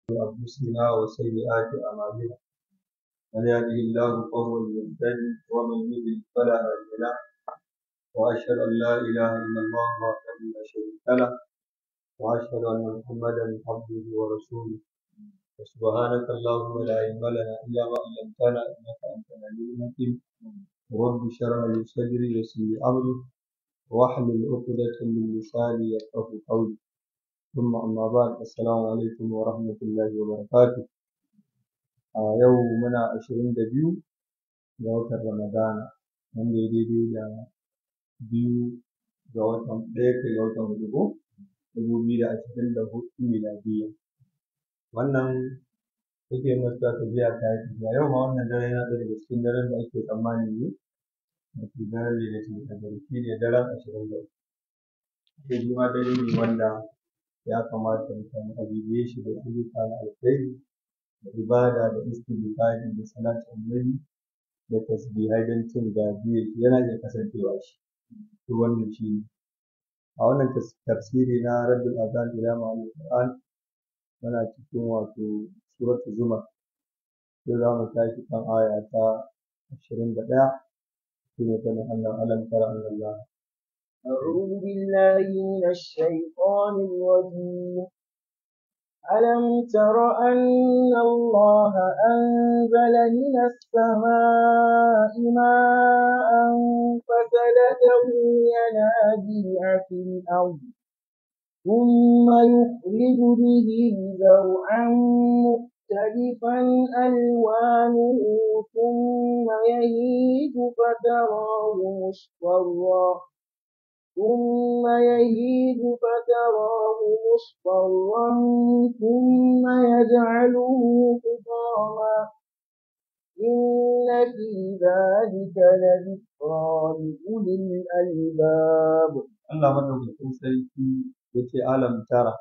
أنفسنا وسيئات أعمالنا من يهده الله فهو المهتدي ومن يضلل فلا هادي له وأشهد أن لا إله إلا الله وحده لا شريك له وأشهد أن محمدا عبده ورسوله سبحانك اللهم لا علم لنا إلا ما علمتنا إنك أنت العليم الحكيم رب اشرح لي صدري ويسر لي أمري واحلل عقدة من لساني يفقه قولي ثم أما بعد السلام عليكم ورحمة الله وبركاته a yau muna ashirin da biyu ga watan Ramadana wanda ya daidai da biyu ga watan ɗaya ga watan hudu ko dubu biyu da ashirin da hudu miladiyya wannan yake masa tafiya ta yi tafiya yau ma wannan dare yana ɗaya daga cikin daren da ake tsammani ne wato daren da yake kadari shi ne daren ashirin da uku sai shi ma dare ne wanda ya kamata mutane a bibiye shi da ayyuka na alkhairi da ibada da istighfari da salatin annabi da tasbihai don cin gajiyar shi yana iya kasancewa shi to wannan shi ne a wannan tafsiri na raddul azan ila ma'anil qur'an muna cikin wato suratu zumar sai za mu tashi kan aya ta ashirin da ɗaya shine sanin Allah alam tara anna Allah أعوذ بالله من الشيطان الرجيم ألم تر أن الله أنزل من السماء ماء فسلكه ينابيع في الأرض ثم يخرج به زرعا مختلفا ألوانه ثم يهيج فتراه مصفرا ثم يهيج فتراه مصفرا ثم يجعله حطاما إن في ذلك لذكرى لأولي الألباب Allah madaukakin sarki yace alam tara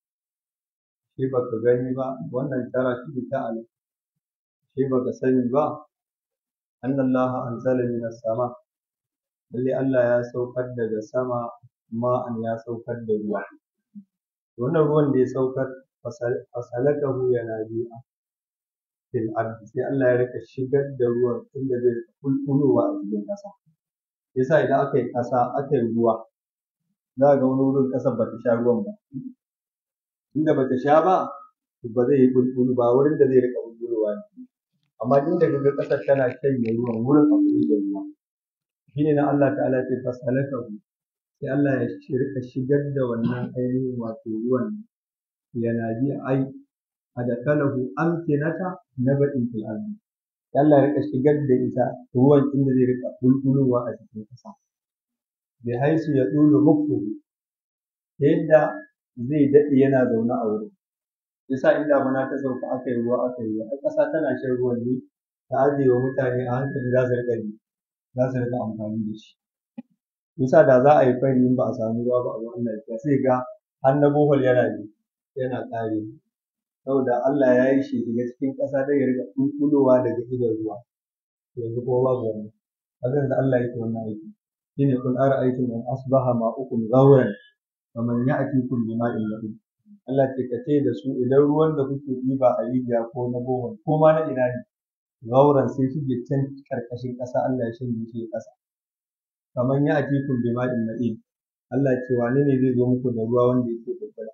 shi baka gani ba wannan tara shi ta alam shi baka sani ba annallaha anzala minas sama lalle Allah ya saukar daga sama ma'an ya saukar da ruwa wannan ruwan da ya saukar fasalakahu yana bi'a fil ardi sai Allah ya rika shigar da ruwan inda zai kulkulowa a cikin ƙasa yasa idan aka yi ƙasa aka yi ruwa za ga wani wurin ƙasar ba ta sha ruwan ba inda ba ta sha ba ba zai yi bulbulu ba wurin da zai rika bulbulowa ne amma inda kaga ƙasar tana shanye ruwan wurin akwai da ruwa shine na Allah ta'ala ce fasalakahu sai Allah ya rika shigar da wannan ainihin wato ruwan yana bi ai adakalahu amkinata nabatin fil ardi Allah ya rika shigar da ita ruwan inda zai rika bulbulowa a cikin ƙasa bi haisu ya dulu mukfuhu ta yadda zai daɗe yana zaune a wurin yasa in damuna ta sauka aka yi ruwa aka yi ruwa ai ƙasa tana shan ruwan ne ta ajiye wa mutane a hankali za su riƙa za su riƙa amfani da shi yasa da za a yi fari in ba a samu ruwa ba a ruwan lafiya sai ga har na bohol yana ne yana ƙare saboda Allah ya yi shi shiga cikin ƙasa don ya riƙa ƙulƙulowa daga idon ruwa yanzu kuma babu wannan hakan da Allah yake wannan aiki shine kun ara'aytum an asbaha ma'ukum ghawran faman ya'tikum bima'in nabiyyin Allah ce ka ce da su idan ruwan da kuke ɗiba a rijiya ko na bohol ko ma na ina ne gauran sai shige can karkashin ƙasa Allah ya shanye shi ƙasa kamar ya atikum bima'in ma'in Allah ce wane ne zai zo muku da ruwa wanda yake bulbula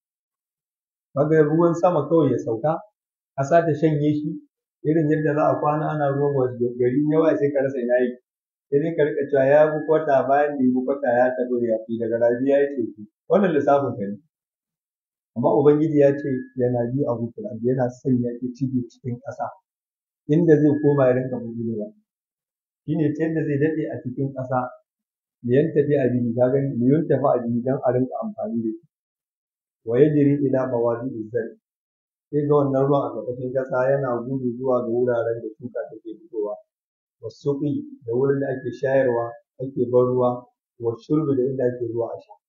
kaga ruwan sama kawai ya sauka ƙasa ta shanye shi irin yadda za a kwana ana ruwan wasu gari yawa sai ka rasa ina yake sai dai ka rika cewa ya bi kwata bayan da ya bi kwata ya taɓa ya fi daga rabi ya yi teku wannan lissafin ka ne amma ubangiji ya ce yana bi a hukun yana sanya shi cike cikin ƙasa inda zai koma ya rinka bulbulowa shine ta yadda zai daɗe a cikin ƙasa liyan tafi a bihi ka gani liyan tafi a bihi don a rinka amfani da shi wa yajri ila mawadi izzar sai ga wannan ruwan a ƙarƙashin ƙasa yana gudu zuwa ga wuraren da shuka take fitowa wasuqi da wurin da ake shayarwa ake ban ruwa wa shurbi da inda ake zuwa a sha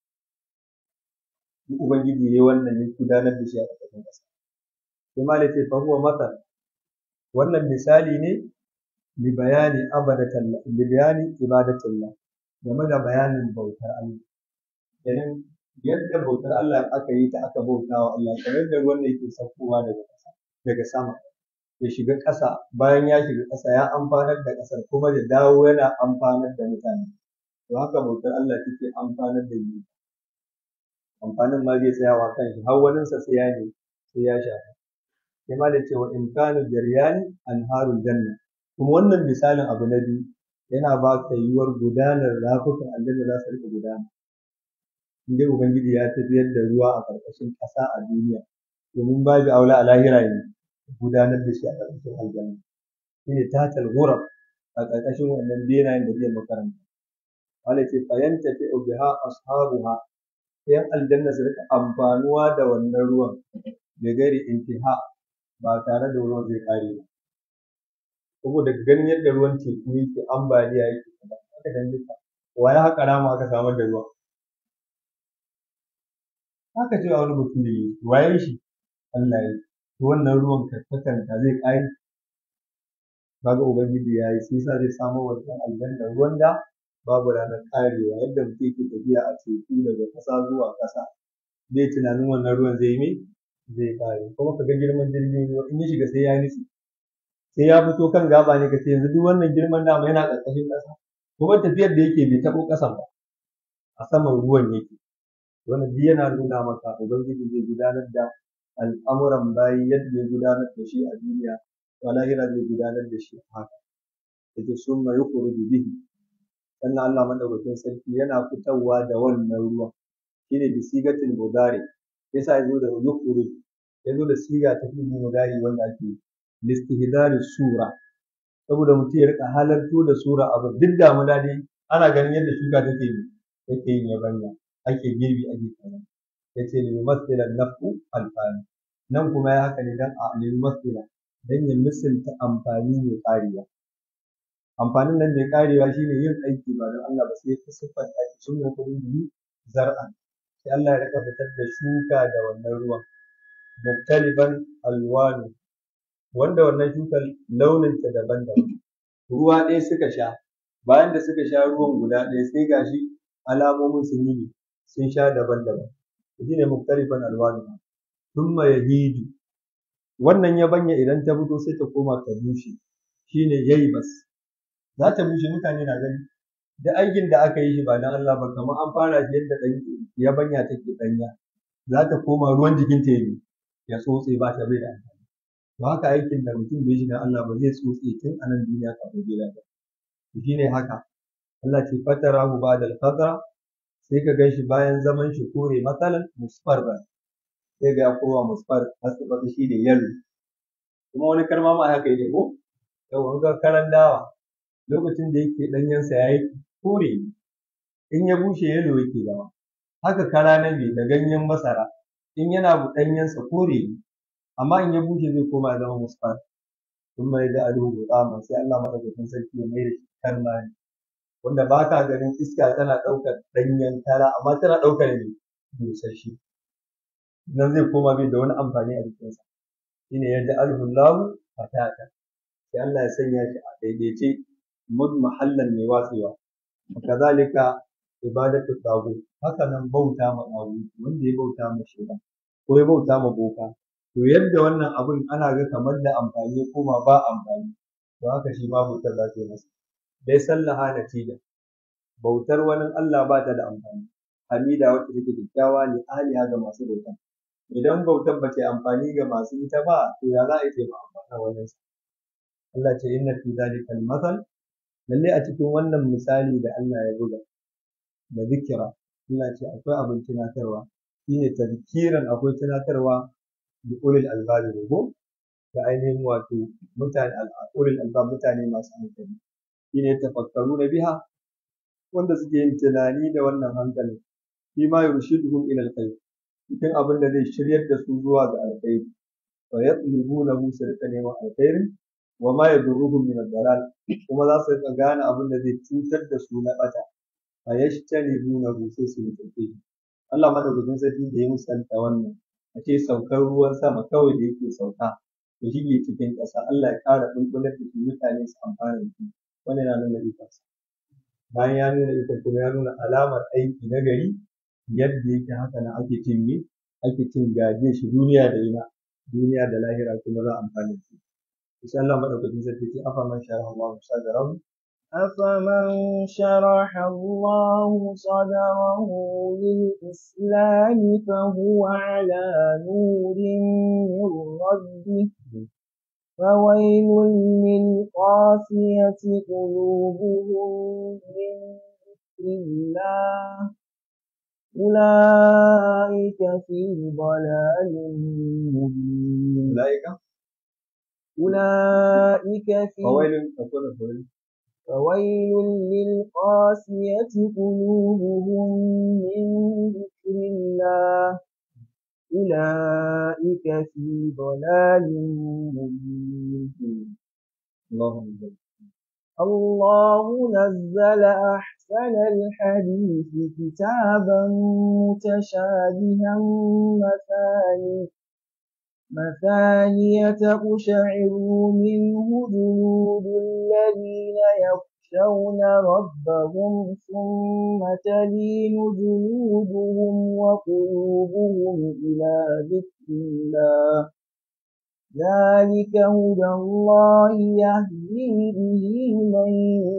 ubangiji yayi wannan ya gudanar da shi a ƙarƙashin ƙasa sai malai ce fa huwa matal wannan misali ne li bayani abadatan li bayani ibadatillah game da bayanin bautar Allah kenan yadda bautar Allah aka yi ta aka bauta wa Allah kamar yadda ruwan da yake saukowa daga ƙasa daga sama ya shiga ƙasa bayan ya shiga ƙasa ya amfanar da ƙasar kuma da dawo yana amfanar da mutane to haka bautar Allah take amfanar da ni amfanin ma zai tsayawa kan shi har waninsa sai ya ne sai ya shafa sai ma da cewa imkanu jaryani anharul janna kuma wannan misalin abu na biyu yana ba ka yiwuwar gudanar rafukan aljanna za su rika gudana in dai ubangiji ya tafiyar da ruwa a ƙarƙashin ƙasa a duniya domin babu aula a lahira ne gudanar da shi a ƙarƙashin aljanna shine tatal ghurab a ƙarƙashin wannan benayen da zai makaranta wala ce fayanta fi biha ashabuha yan aljanna su rika amfanuwa da wannan ruwan da gari intiha ba tare da ruwan zai kare ba saboda ganin yadda ruwan teku yake ambaliya yake aka dan duka wa ya haƙa rama aka samar da ruwa haka cewa wani mutum ne waye shi Allah ya to wannan ruwan karkatanta zai kare kaga ubangiji ya yi sai sa zai samu wannan aljanna ruwan da babu ranar karewa yadda mutum yake tafiya a teku daga ƙasa zuwa ƙasa zai tunanin wannan ruwan zai yi zai kare kuma ka ga girman jirgin ruwa in ya shiga sai ya nutse sai ya fito kan gaba ne ka ce yanzu duk wannan girman dama yana ƙarƙashin ƙasa kuma tafiyar da yake bai taɓo ƙasan ba a saman ruwan yake wannan duk yana nuna maka ubangiji zai gudanar da al'amuran bayi yadda ya gudanar da shi a duniya to lahira zai gudanar da shi haka yace summa yukhruju bihi sannan Allah madaukakin sarki yana fitarwa da wannan ruwan shine bi sigatil mudari yasa yazo da yukhruj yazo da siga ta fi'il mudari wanda ake listihdari sura saboda mutum ya rika halarto da sura abu duk da mu dai ana ganin yadda shuka take yi take yin yabanya ake girbi ake kaza yace lil masdila nafu alfani nan kuma ya haka ne dan a lil masdila dan ya misalta amfani mai karewa amfanin nan mai karewa shine yin aiki ba don Allah ba sai ka siffanta shi sun yi kudi zar'an sai Allah ya rika fitar da shuka da wannan ruwan muktaliban alwanu wanda wannan shukar launinta daban-daban ruwa ɗaya suka sha bayan da suka sha ruwan guda ɗaya sai gashi alamomin sun yi sun sha daban-daban shi ne muktalifan alwanu thumma yahidu wannan yabanya idan ta fito sai ta koma ta bushe shine yaybas za ta bushe mutane na gani da aikin da aka yi shi ba dan Allah ba kamar an fara shi yadda dan yabanya take danya za ta koma ruwan jikin ta yi ya tsotse ba ta bai da amfani to haka aikin da mutum bai shi dan Allah ba zai tsotse tun a nan duniya kafin gida ba shine haka Allah ce fatarahu ba'da al-fadra sai ka gan shi bayan zaman shi kore matsalan musfar ba sai ga ya koma musfar hasibata shi ne yalo kuma wani karma ma haka yake ko yau ga karan dawa lokacin da yake ɗanyensa ya yi kore in ya bushe yalo yake zama haka kara na mai da ganyen masara in yana ɗanyensa kore amma in ya bushe zai koma ya zama musfar sun mai da alu gudama sai Allah madaukakin sarki ya mai da shi karma ne wanda ba ka ganin iska tana ɗaukar ɗanyen kara amma tana ɗaukar ne busasshe nan zai koma bai da wani amfani a jikinsa shine yadda alhullahu fatata sai Allah ya sanya shi a daidaice mud mahallan mai watsewa kazalika ibadatu tagu haka nan bauta ma tagu wanda ya bauta ma shaitan ko ya bauta ma boka to yadda wannan abun ana ga kamar da amfani ko ma ba amfani to haka shi ma bautar za ta yi masa dai sallaha natija bautar wani Allah ba ta da amfani hamida wacce take kyakkyawa ne ahliha ga masu bauta idan bautar ba ta amfani ga masu ita ba to ya za a yi ta amfana wannan Allah ce inna fi zalika al-masal lalle a cikin wannan misali da Allah ya buga da zikira Allah ce akwai abin tunatarwa shine tazkiran akwai tunatarwa da ulil albab ne ko da ainihin wato mutane ulil albab mutane masu hankali shine tafakkaru na biha wanda suke yin tunani da wannan hankalin shi ma yurshiduhum ila alkhair cikin abin da zai shiryar da su zuwa ga alkhairi wa yatlubunahu su rika neman alkhairin wa ma yadurruhum min ad-dalal kuma za su rika gane abin da zai cutar da su na bata fa yajtanibunahu sai su mutunce Allah madaukakin sarki da ya musanta wannan a ce saukar ruwan sama kawai da yake sauka ya shige cikin ƙasa Allah ya ƙara bulbular da shi mutane su amfana da shi wannan yana nuna ikonsa bayan ya nuna ikon kuma ya nuna alamar aiki na gari yadda yake haka nan ake cin me ake cin gaje shi duniya da ina duniya da lahira kuma za a amfana da shi insha Allah madaukakin sarki ce afa man shara Allah sadarahu أفمن شرح الله صدره للإسلام فهو على نور من ربه فويل للقاسية قلوبهم من ذكر الله أولئك في ضلال مبين ulaika أولئك في fawailun aqulu fawailun فويل للقاسية قلوبهم من ذكر الله أولئك في ضلال مبين Allahumma salli الله نزل أحسن الحديث كتابا متشابها مثاني مثانية تقشعر منه جلود الذين يخشون ربهم ثم تلين جلودهم وقلوبهم إلى ذكر الله ذلك هدى الله يهدي به من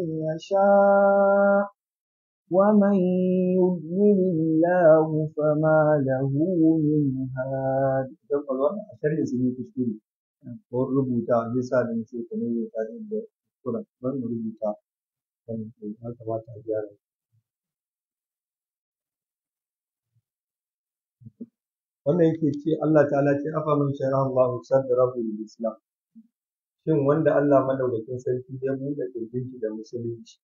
يشاء ومن يضلل الله فما له من هاد idan kwalwa a sharhin sun yi kuskure ko rubuta zai sa da mace ka ne ta da kuskuren ban mu rubuta kan ya kamata a gyara wannan yake ce Allah ta'ala ce afa man shara Allah sadrahu lil islam shin wanda Allah madaukakin sarki ya buɗe kirjin shi da musulunci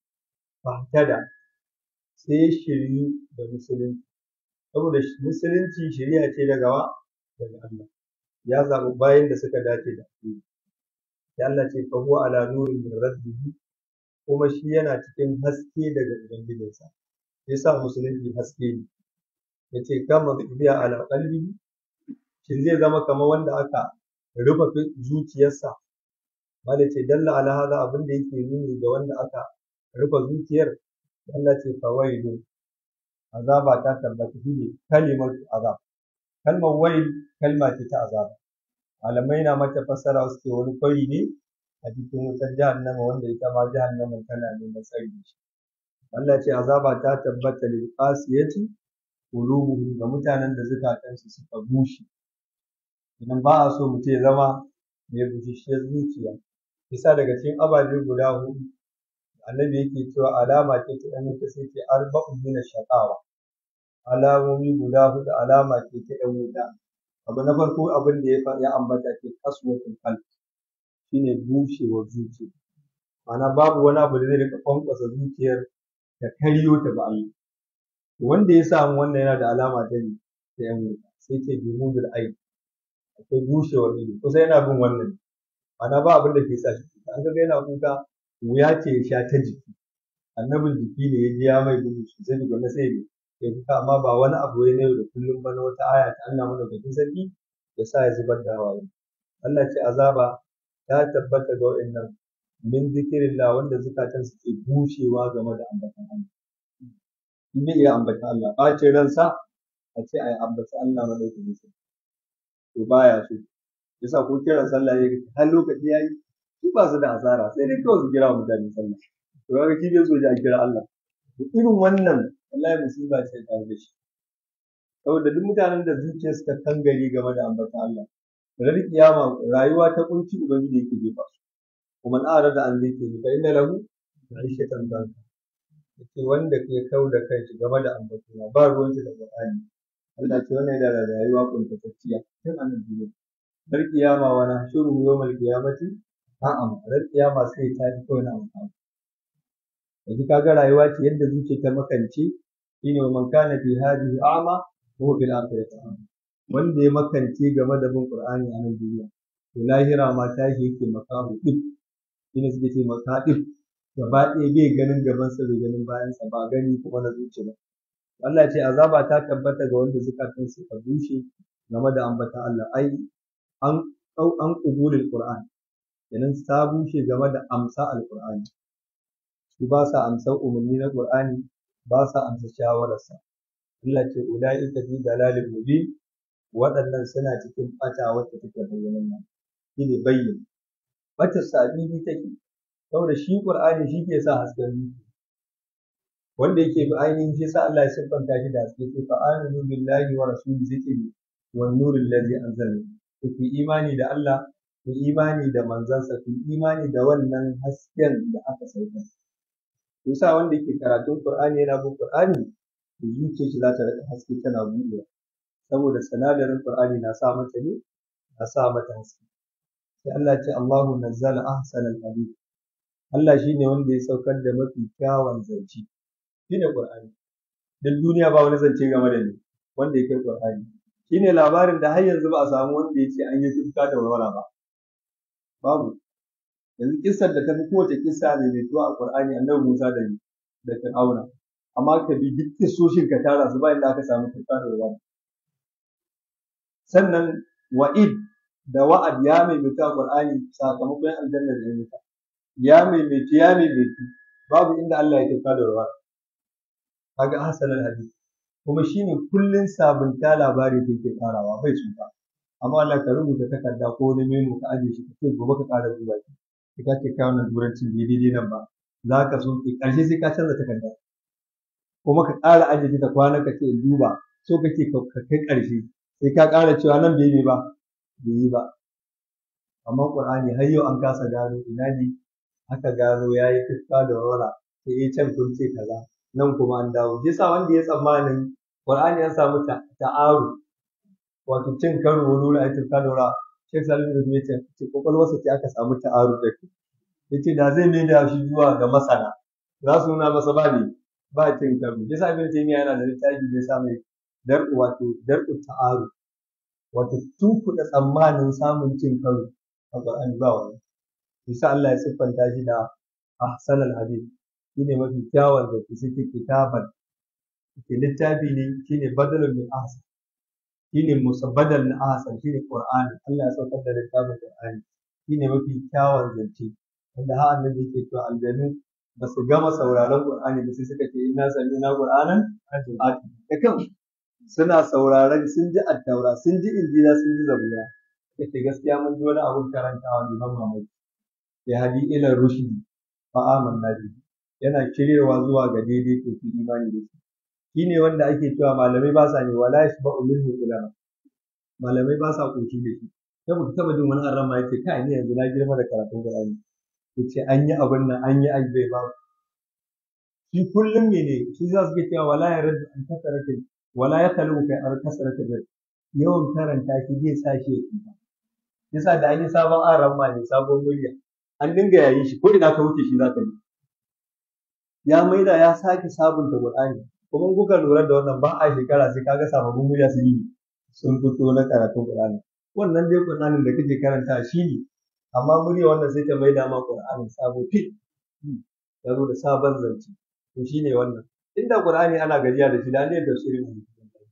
fahtada sai ya shiryu da musulunci saboda musulunci shari'a ce daga wa daga Allah ya zaɓi bayan da suka dace da shi ya Allah ce fa huwa ala nurin min rabbihi kuma shi yana cikin haske daga ubangijinsa yasa musulunci haske ne yace kama biya ala qalbihi shin zai zama kamar wanda aka rufe zuciyarsa malai ce dalla ala hada abin da yake nuni ga wanda aka rufe zuciyar Allah ce fawailu azaba ta tabbata shine kalimar azab kalmar wail kalma ce ta azaba malamai na mata fassara suke wani kwari ne a cikin wutar jahannama wanda ita ma jahannaman tana neman tsari da shi Allah ce azaba ta tabbata lil qasiyati qulubuhum ga mutanen da zukatansu suka bushe idan ba a so mutum ya zama mai bushashiyar zuciya bisa daga cikin ababe guda hudu annabi yake cewa alama ce ta ɗan wuta sai ce arba'un min shaqawa alamomi guda hudu alama ce ta ɗan wuta abu na farko abin da ya ya ambata ce kaswatul qalb shine bushewar zuciya ma'ana babu wani abu da zai rika kwankwasa zuciyar ta karyo ta ba Allah wanda ya samu wannan yana da alama ta ne ta yan wuta sai ce bimudul ayn akwai bushewar ido kusa yana bin wannan ma'ana ba abin da ke sa shi an ga yana kuka wuya ce ya sha ta jiki annabin jiki ne ya ji ya mai gudu sosai da gwamnati sai ne ya kuka amma ba wani abu ya na yau da kullum ba na wata aya ta Allah mana bakin sarki ya sa ya zubar da hawaye Allah ce azaba ta tabbata ga wa'annan min zikirillah wanda zukatan suke bushewa game da ambatan Allah in bai iya ambatan Allah ɓacin ransa a ce a yi ambatan Allah madaukakin sarki to baya so yasa ko kiran sallah ya har lokaci yayi su ba su da asara sai dai kawai su kira wa mutane sallah to kaga shi bai so ji a kira Allah to irin wannan wallahi musiba ce tare da shi saboda duk mutanen da zuciyarsu ta kangare game da ambatan Allah ranar kiyama rayuwa ta kunci ubangiji yake jefa su kuma na arada an zai ke fa inna lahu ma'ishatan danka yace wanda ke kau da kanshi game da ambaton ba ruwan shi da Qur'ani Allah ce wannan yana da rayuwa kuntatacciya tun a nan duniya har kiyama wa nahshuru yawmal qiyamati a'a ran kiyama sai ta ji kawai na amfani yanzu kaga rayuwa ce yadda zuciya ta makance shine wa man kana fi hadhihi a'ma wa huwa fil akhirati a'ma wanda ya makance game da bin Qur'ani a nan duniya to lahira ma tashi yake makahu duk shine suke ce makadif gaba ɗaya bai ganin gabansa bai ganin bayansa ba gani kuma na zuciya ba Allah ce azaba ta tabbata ga wanda zukatan su ka bushe game da ambata Allah ai an an qubulul Qur'an kenan ta bushe game da amsa alqur'ani su ba sa amsa umarni na Qur'ani ba sa amsa shawararsa Allah ce ulaika fi dalalin mubin waɗannan suna cikin ɓata wacce take bayyanan nan shi ne bayyin ɓatar sabibi take saboda shi Qur'ani shi ke sa hasken zuciya wanda yake bi ainihin shi sa Allah ya siffanta shi da haske ce fa aminu billahi wa rasuli sai ce wan nuril ladzi anzalna ku imani da Allah ku imani da manzansa ku imani da wannan hasken da aka sauka yasa wanda yake karatun Qur'ani yana bin Qur'ani zuciyar shi za ta rika haske tana buɗewa saboda sanadarin Qur'ani na sa mata ne na sa mata haske sai Allah ce Allahu nazzala ahsanal hadith Allah shine wanda ya saukar da mafi kyawun zance shine Qur'ani duk duniya ba wani zance game da ni wanda ya kai Qur'ani shine labarin da har yanzu ba a samu wanda ya ce an yi tufka da warwara ba babu yanzu kissar da ta fi kowace kissa ne mai tuwa a Qur'ani annabi Musa da ni da Fir'auna amma ka bi duk kissoshin ka tara su ba inda aka samu tufka da warwara sannan wa'id da wa'ad ya maimaita Qur'ani sakamakon aljanna da ya ya maimaitu ya maimaitu babu inda Allah ya tufka da warwara kaga hasanal hadith kuma shine kullun sabunta labari da yake karawa bai tsufa amma Allah ka rubuta takarda ko wani memo ka aje shi ka ce gobe ka kara duba shi ka ce ka wannan turancin bai daidai nan ba za ka so ki karshe sai ka canza takarda kuma ka ƙara aje ta kwana ka ce duba so kake ka kai ƙarshe sai ka ƙara cewa nan bai yi ba bai yi ba amma Qur'ani har yau an kasa gano ina ne aka gano yayi tufka da wara sai ya can kun ce kaza nan kuma an dawo shi yasa wanda ya tsammanin Qur'ani ya samu ta'aru wato cin karo wani wuri a cikin kadora Sheikh Salim da ya ce ce kokolwarsa ce aka samu ta'aru da ke yace da zai mai da shi zuwa ga masana za su nuna masa ba ne ba cin karo yasa Ibn Taymiyyah yana da littafi da ya sa mai dar'u wato dar'u ta'aru wato tunkuɗa tsammanin samun cin karo a Qur'ani ba wani yasa Allah ya siffanta shi da ahsanal hadith shine mafi kyawun da ke suke kitaban ke littafi ne shine badalun min ahsan shine musabbadal na ahsan shine qur'ani Allah ya saukar da littafin qur'ani shine mafi kyawun zance wanda har annabi yake cewa aljanu ba su gama sauraron qur'ani ba sai suka ce inna sami'na qur'anan ati da kan suna sauraron sun ji attaura sun ji injila sun ji zabura kace gaskiya mun ji wani abun karantawa ne ban mamaki ya hadi ila rushdi fa amanna bihi yana shiryewa zuwa ga daidai to ku imani da shi shine wanda ake cewa malamai ba sa ne wala yashba'u minhu ulama malamai ba sa koshi da shi sai muka taba jin wani arama yace kai ni yanzu na girma da karatun Qur'ani yace an yi abin nan an yi ajbai ba shi kullum mene shi za su ke cewa wala yarad an kasaratin wala yakalu kai ar kasaratin yawan karanta shi zai sa shi ya tsufa yasa da an yi sabon arama ne sabon murya an dinga yayin shi ko ina ka wuce shi za ka yi ya maida ya sake sabunta Qur'ani kuma kuka lura da wannan ba a shekara sai kaga sababbin murya sun yi sun fito na karatun Qur'ani wannan dai Qur'anin da kake karanta shi ne amma murya wannan sai ta maida ma Qur'anin sabo fit ya zo da sabon zance to shine wannan inda Qur'ani ana gajiya da shi da ne da shirin ne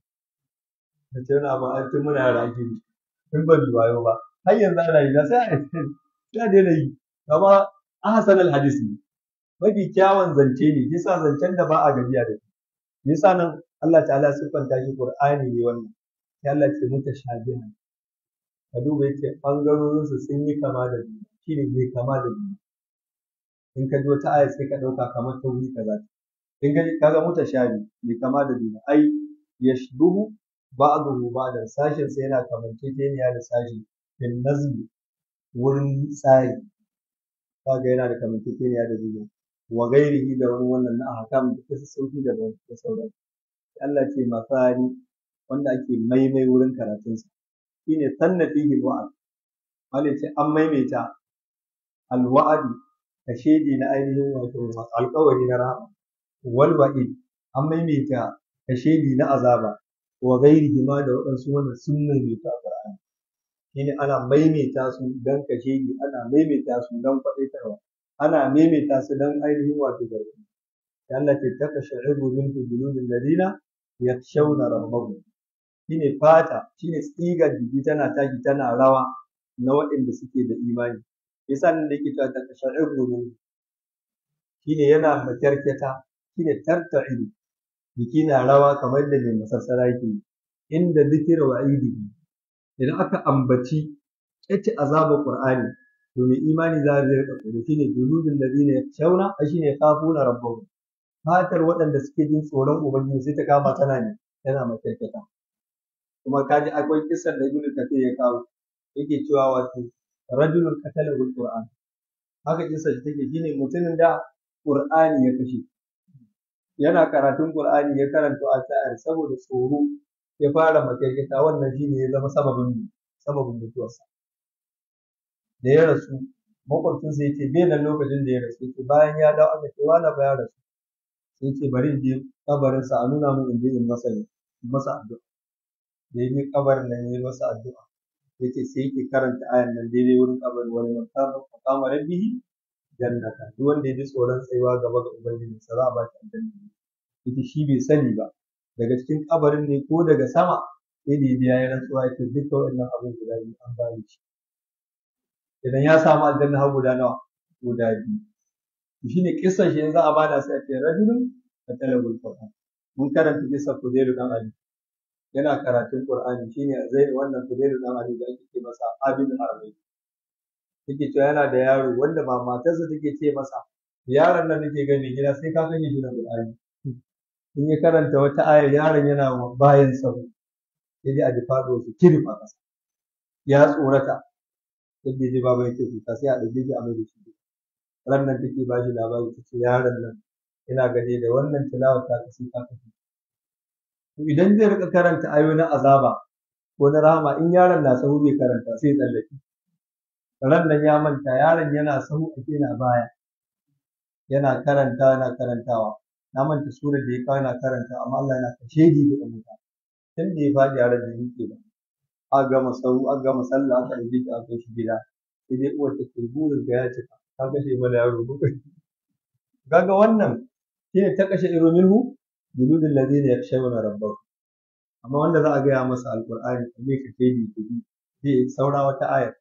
da ce wani abu an tun muna yara ake yi tun ban wayo ba har yanzu ana yi da sai a ya daina yi amma ahsan al-hadis ne mafi kyawun zance ne yasa zancen da ba a gajiya da shi yasa nan Allah ta'ala siffanta shi Qur'ani ne wannan sai Allah ce mutashabihan ka duba yace bangarorin su sun yi kama da juna shine bai kama da juna in ka ji wata aya sai ka dauka kamar ta wuri kaza in ka kaga mutashabi bai kama da juna ai yashbuhu ba'dahu ba'dan sashin sai yana kamanceceniya da sashi bin nazmi wurin tsari kaga yana da kamanceceniya da juna wa gairihi da wani wannan na ahkam da kasu sauki da da sauran Allah ce masani wanda ake maimai wurin karatunsa shine sanna fihi alwa'd wanda ce an maimaita alwa'd ka shedi na ainihin wato alƙawari na rahama wal wa'id an maimaita ka shedi na azaba wa gairihi ma da waɗansu wannan sun maimaita a Qur'ani shine ana maimaita su dan ka shedi ana maimaita su dan faɗaitarwa ana maimaita su don ainihin wato gargaɗi da Allah ce ta kasha'iru min juludin ladina yakshawna rabbahum shine fata shine tsigar jiki tana tashi tana rawa na waɗanda suke da imani yasa nan da yake cewa ta kasha'iru min shine yana makyarketa shine tarta'idu jiki na rawa kamar da mai masassara ke inda zikira wa aidihi idan aka ambaci yace azabar qur'ani to mai imani za zai rika tsoro shine juludul ladina yakhshawna shine khafuna rabbahum fatar waɗanda suke jin tsoron ubangiji sai ta kama tana ne tana makarkata kuma kaji akwai kisar da ibnu kathir ya kawo yake cewa wato rajulun qatala bil qur'an haka kisar take shine mutumin da qur'ani ya kashe yana karatun qur'ani ya karanta ayar saboda tsoro ya fara makarkata wannan shine ya zama sababin sababin mutuwarsa da ya rasu makwabcinsa ya ce bai nan lokacin da ya rasu ce bayan ya dawo aka ce wani ba ya rasu sai ce bari in je kabarinsa a nuna min in je in masa in masa addu'a da ya je kabarin nan ya yi masa addu'a ya ce sai yake karanta ayan nan daidai wurin kabarin wani makama rabbihi jannata duk wanda ya ji tsoron tsayuwa gaba ga ubangiji sa za a ba shi aljanna ita shi bai sani ba daga cikin kabarin ne ko daga sama sai da ya biya ya rantsuwa ya ce duka waɗannan abin guda biyu an ba shi idan ya samu aljanna har guda nawa guda biyu shi ne kisan shi yanzu a bada sai a ce rajulun ka talabul qur'an mun karanta kisan kudairu dan ali yana karatun qur'ani shine zai wannan kudairu dan ali da ake ce masa abin harbi yake cewa yana da yaro wanda ba matarsa take ce masa yaron nan nake gani gida sai ka kashe shi da qur'ani in ya karanta wata aya yaron yana bayan sa sai dai a ji fado shi kirif a ƙasa ya tsorata yadda ji baba yake kuka sai a ɗauke shi a mai da shi ran nan take ba shi labari ta ce yaron nan ina gani da wannan tilawar ta sai ka kashe to idan zai rika karanta ayoyi na azaba ko na rahama in yaron na sahu bai karanta sai tsallake ran nan ya manta yaron yana sahu ake na baya yana karanta yana karantawa na manta surar da ya kawo yana karanta amma Allah yana kashe ji da mutum tun da ya faɗi yaron da yake ba a gama sau a gama sallah aka ɗauke shi a kai shi gida sai dai uwar ta ce burin ga ya cika ta kashe mana yaro bakwai kaga wannan shine ta kashe iro minhu juludul ladina yakshawna rabbahum amma wanda za a gaya masa alqur'ani ne ka ce bi kudi zai saura wata ayar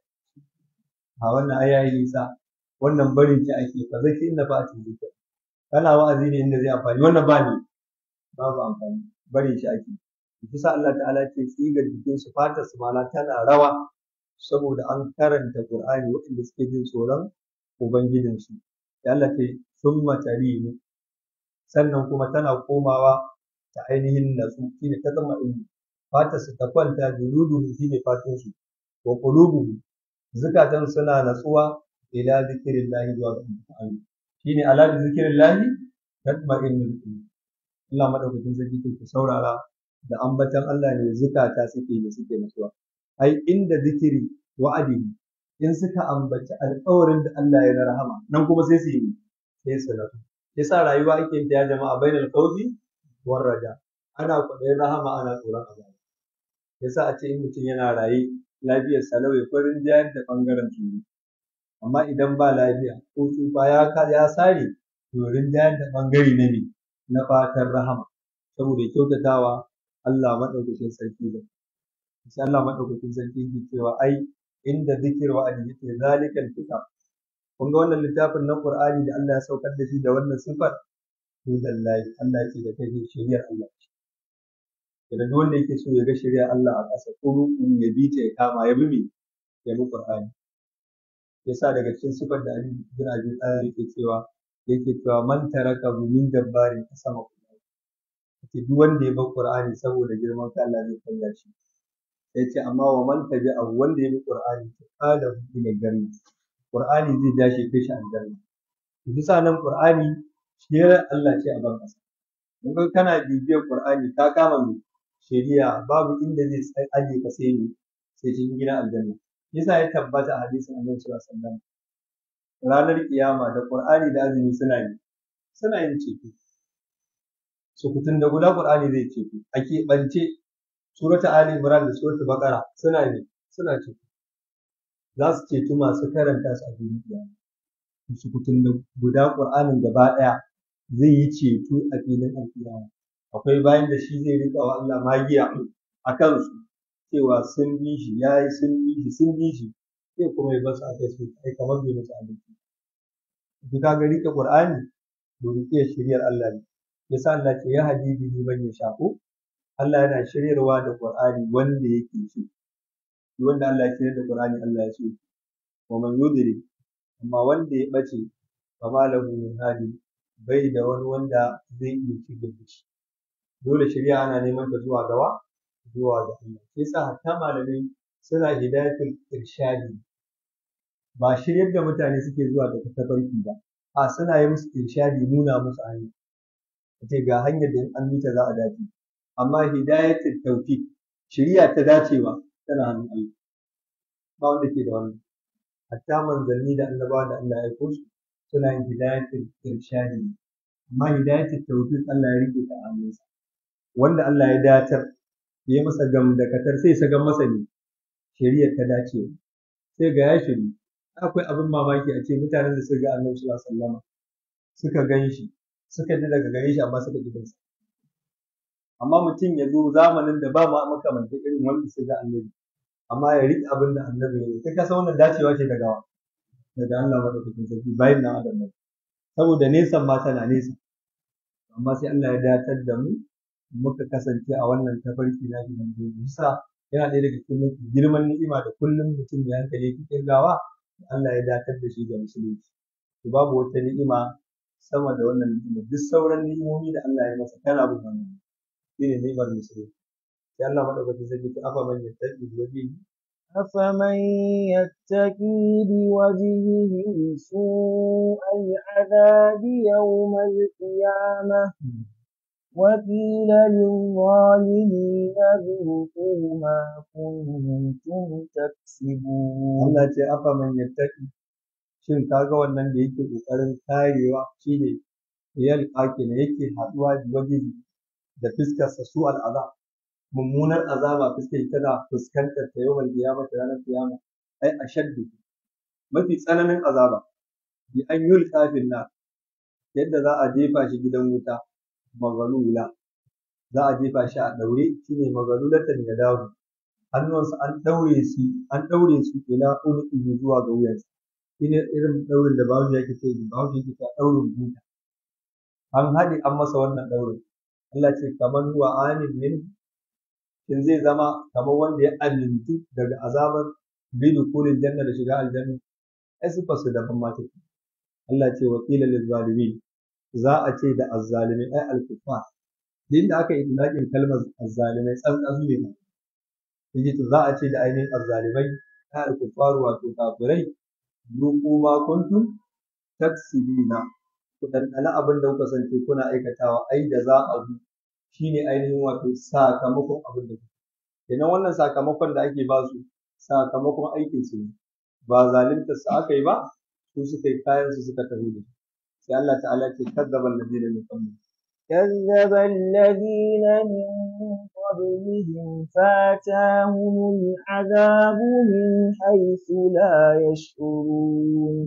a wannan aya yi nisa wannan barin ki ake fa zaki inda ba a cikin kana wa'azi ne inda zai amfani wannan ba ne babu amfani barin shi ake bisa Allah ta'ala ce tsigar jikin su fatar su mala tana rawa saboda an karanta Qur'ani waɗanda suke jin tsoron ubangijin su ya Allah ce summa tarinu sannan kuma tana komawa ta ainihin natsu shine ta zama ilmi fatar su ta kwanta juluduhu shine fatun su wa qulubuhu zukatan suna natsuwa ila zikrillahi wa ta'ala shine ala zikrillahi tatma'innul qulub Allah madaukakin sarki ke saurara da ambatan Allah ne zukata suke da suke nasuwa ai inda zikiri wa'adi in suka ambaci alƙawarin da Allah ya na rahama nan kuma sai su yi sai su nasu yasa rayuwa ake yin ta ya jama'a bainal khawfi war raja ana kwaɗayin rahama ana tsoron azaba yasa a ce in mutum yana raye lafiyar salau ya farin jayar da bangaren tsoro amma idan ba lafiya ko tsufa ya ya sare to rinjayar da bangare na ne na fatan rahama saboda kyautatawa Allah maɗaukakin sarki da sai Allah maɗaukakin sarki ke cewa ai inda zikir wa adi yake zalikal kitab kun ga wannan littafin na Qur'ani da Allah ya saukar da shi da wannan sifar hudallahi Allah yake da kai shari'ar Allah idan duk wanda yake so ya ga shari'ar Allah a ƙasa ko ya bi ta ya kama ya bi me ya bi Qur'ani yasa daga cikin sifar da Ali bin Abi Talib yake cewa yake cewa man taraka min dabbarin sama ce duk wanda ya bar Qur'ani saboda girman ka Allah zai kalla shi sai ce amma wa man tabi'a wanda ya bi Qur'ani to kada ila janna Qur'ani zai dace kai shi aljanna bisa nan Qur'ani shirya Allah ce a ban kasa mun ga kana bibiyar Qur'ani ka kama mu shari'a babu inda zai aje ka sai ni sai cikin gidan aljanna yasa ya tabbata a hadisin Annabi sallallahu alaihi wasallam ranar kiyama da Qur'ani da azumi suna yi suna yin ceto sukutun da guda Qur'ani zai ce a keɓance surata Ali Imran da surata Baqara suna ne suna ce za su ceto masu karanta su a duniya sukutun da guda Qur'anin gaba ɗaya zai yi ceto a filin alkiyama akwai bayan da shi zai rika wa Allah magiya a kansu cewa sun bi shi yayi sun bi shi sun bi shi sai kuma ya basu a kai su kai kamar bai musu abinci duk ka ga rike Qur'ani to rike shiriyar Allah ne yasa Allah ce ya hadi bihi man yasha'u Allah yana shiryarwa da Qur'ani wanda yake so wanda Allah ya shirya da Qur'ani Allah ya so wa man yudri amma wanda ya bace fa ma lahu min hadi bai da wani wanda zai iya shigar da shi dole shari'a ana neman ta zuwa gawa zuwa ga Allah sai sa hatta malamai suna hidayatul irshadi ba shiryar da mutane suke zuwa ga tafarki ba a suna yi musu irshadi nuna musu hanya ce ga hanyar da an bi ta za a dace amma hidayatul tawfiq shari'a ta dacewa tana hannun Allah ba wanda ke da wannan hatta manzanni da annabawa da Allah ya aiko su suna yin hidayatul irshadi amma hidayatul tawfiq Allah ya rike ta a hannunsa wanda Allah ya datar ya yi masa gam da katar sai sa gan masa ne shari'ar ta dace sai ga ya shiri akwai abin mamaki a ce mutanen da suka ga Annabi sallallahu alaihi wasallam suka gan shi suka ji daga gare shi amma suka ji sa amma mutum ya zo zamanin da ba ma makamanta irin wanda suka ga Annabi amma ya riƙe abin da Annabi ya yi kai ka san wannan dacewa ce daga daga Allah madaukakin sarki bayan nan adam saboda nesan ma tana nesa amma sai Allah ya datar da mu muka kasance a wannan tafarki na shi manzo Isa yana ɗaya daga cikin mafi girman ni'ima da kullum mutum da hankali yake kirgawa Allah ya datar da shi ga musulunci to babu wata ni'ima sama da wannan ni'ima duk sauran ni'imomi da Allah ya masa kana bin wannan shine ni'imar musulunci sai Allah madaukakin sarki ta afa man yattaqi wajhi أفمن يتقي بوجهه سوء العذاب يوم القيامة وقيل للظالمين ذوقوا ما كنتم تكسبون Allah ce afa man yattaqi shin kaga wannan da yake kokarin karewa shine yal ne yake haduwa da waje da fiskar sa su al'azab mummunar azaba fuskar tana fuskantar ta yawan kiyama ta ranar kiyama ai ashaddu mafi tsananin azaba bi an yulqa fil nar yadda za a jefa shi gidan wuta magalula za a jefa shi a daure shine magalulatan ya dawo hannunsa an daure su an daure su ila ulqi zuwa ga wuyansa shine irin daurin da bawo yake ce bawo yake ta daurin buta an haɗe an masa wannan daurin Allah ce kaman wa amin min in zai zama kamar wanda ya amintu daga azabar bidu kulin janna da shiga aljanna ai su fasu daban ma take Allah ce wa qila lil zalimin za a ce da azzalimai ai al kuffar din da aka yi idlaqin kalmar azzalimai tsantsan ne yaji to za a ce da ainihin azzalimai ai al kuffar wato kafirai ruku ma kuntum taksibina ku dandana abin da kuka sance kuna aikatawa ai da za a zu shine ainihin wato sakamakon abin da kuke idan wannan sakamakon da ake ba su sakamakon aikin su ne ba zalunta su aka yi ba su suka yi kayan su suka tafi da sai Allah ta'ala ce kadzaba alladhina min qablihim كذب الذين من قبلهم فاتاهم العذاب من حيث لا يشعرون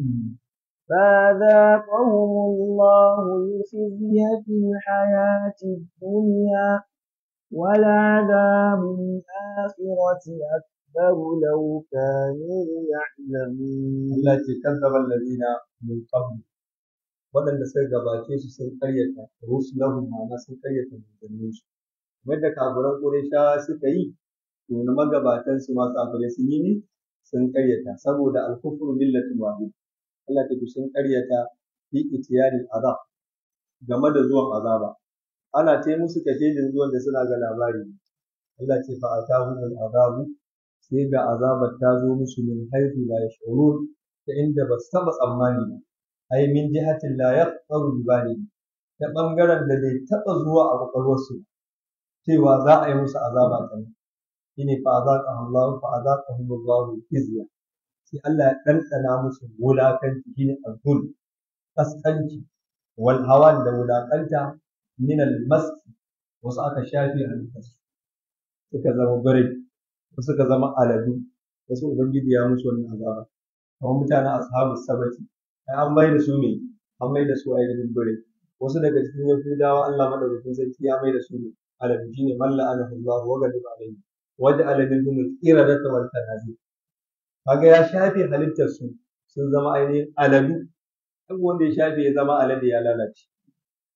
فذاقهم الله الخزي في الحياة الدنيا ولعذاب الآخرة أكبر لو كانوا يعلمون Allah ce kadzaba alladhina min qabl waɗanda suka gabace su sun karyata rusulahum ma'ana sun karyata manzannin su kamar da kafiran Qurayshawa suka yi to na magabatan su ma kafirai sun yi ne sun karyata saboda al-kufru millatun wahid Allah ta sun karyata fi itiyari azab game da zuwan azaba ana ta musu kashedin zuwan da suna ga labari Allah ce fa atahum azabu sai ga azabar ta zo musu min haihu la yashurun ta inda ba su taba tsammani ba ai min jihatin la yaqtaru bali ta bangaren da bai taba zuwa a kwakwalwarsu cewa za a yi musu azaba ta shine fa azaqahu Allah fa azaqahu Allah izya sai Allah ya ɗanɗana musu wulakanci shine azul kaskanci wal hawan da wulakanta min al maski wasu aka shafe halittarsu suka zama birai wasu suka zama aladu wasu ubangiji ya musu wannan azaba kamar mutanen ashabu sabati ai an mai da su ne an mai da su ainihin birai wasu daga cikin yahudawa Allah madaukakin sarki ya mai da su ne aladu shine man la'anahu Allah wa ghadiba alayhi waja'ala minhum al-qiradata wal tanazil kaga ya shafe halittar su sun zama ainihin aladu duk wanda ya shafe ya zama alade ya lalace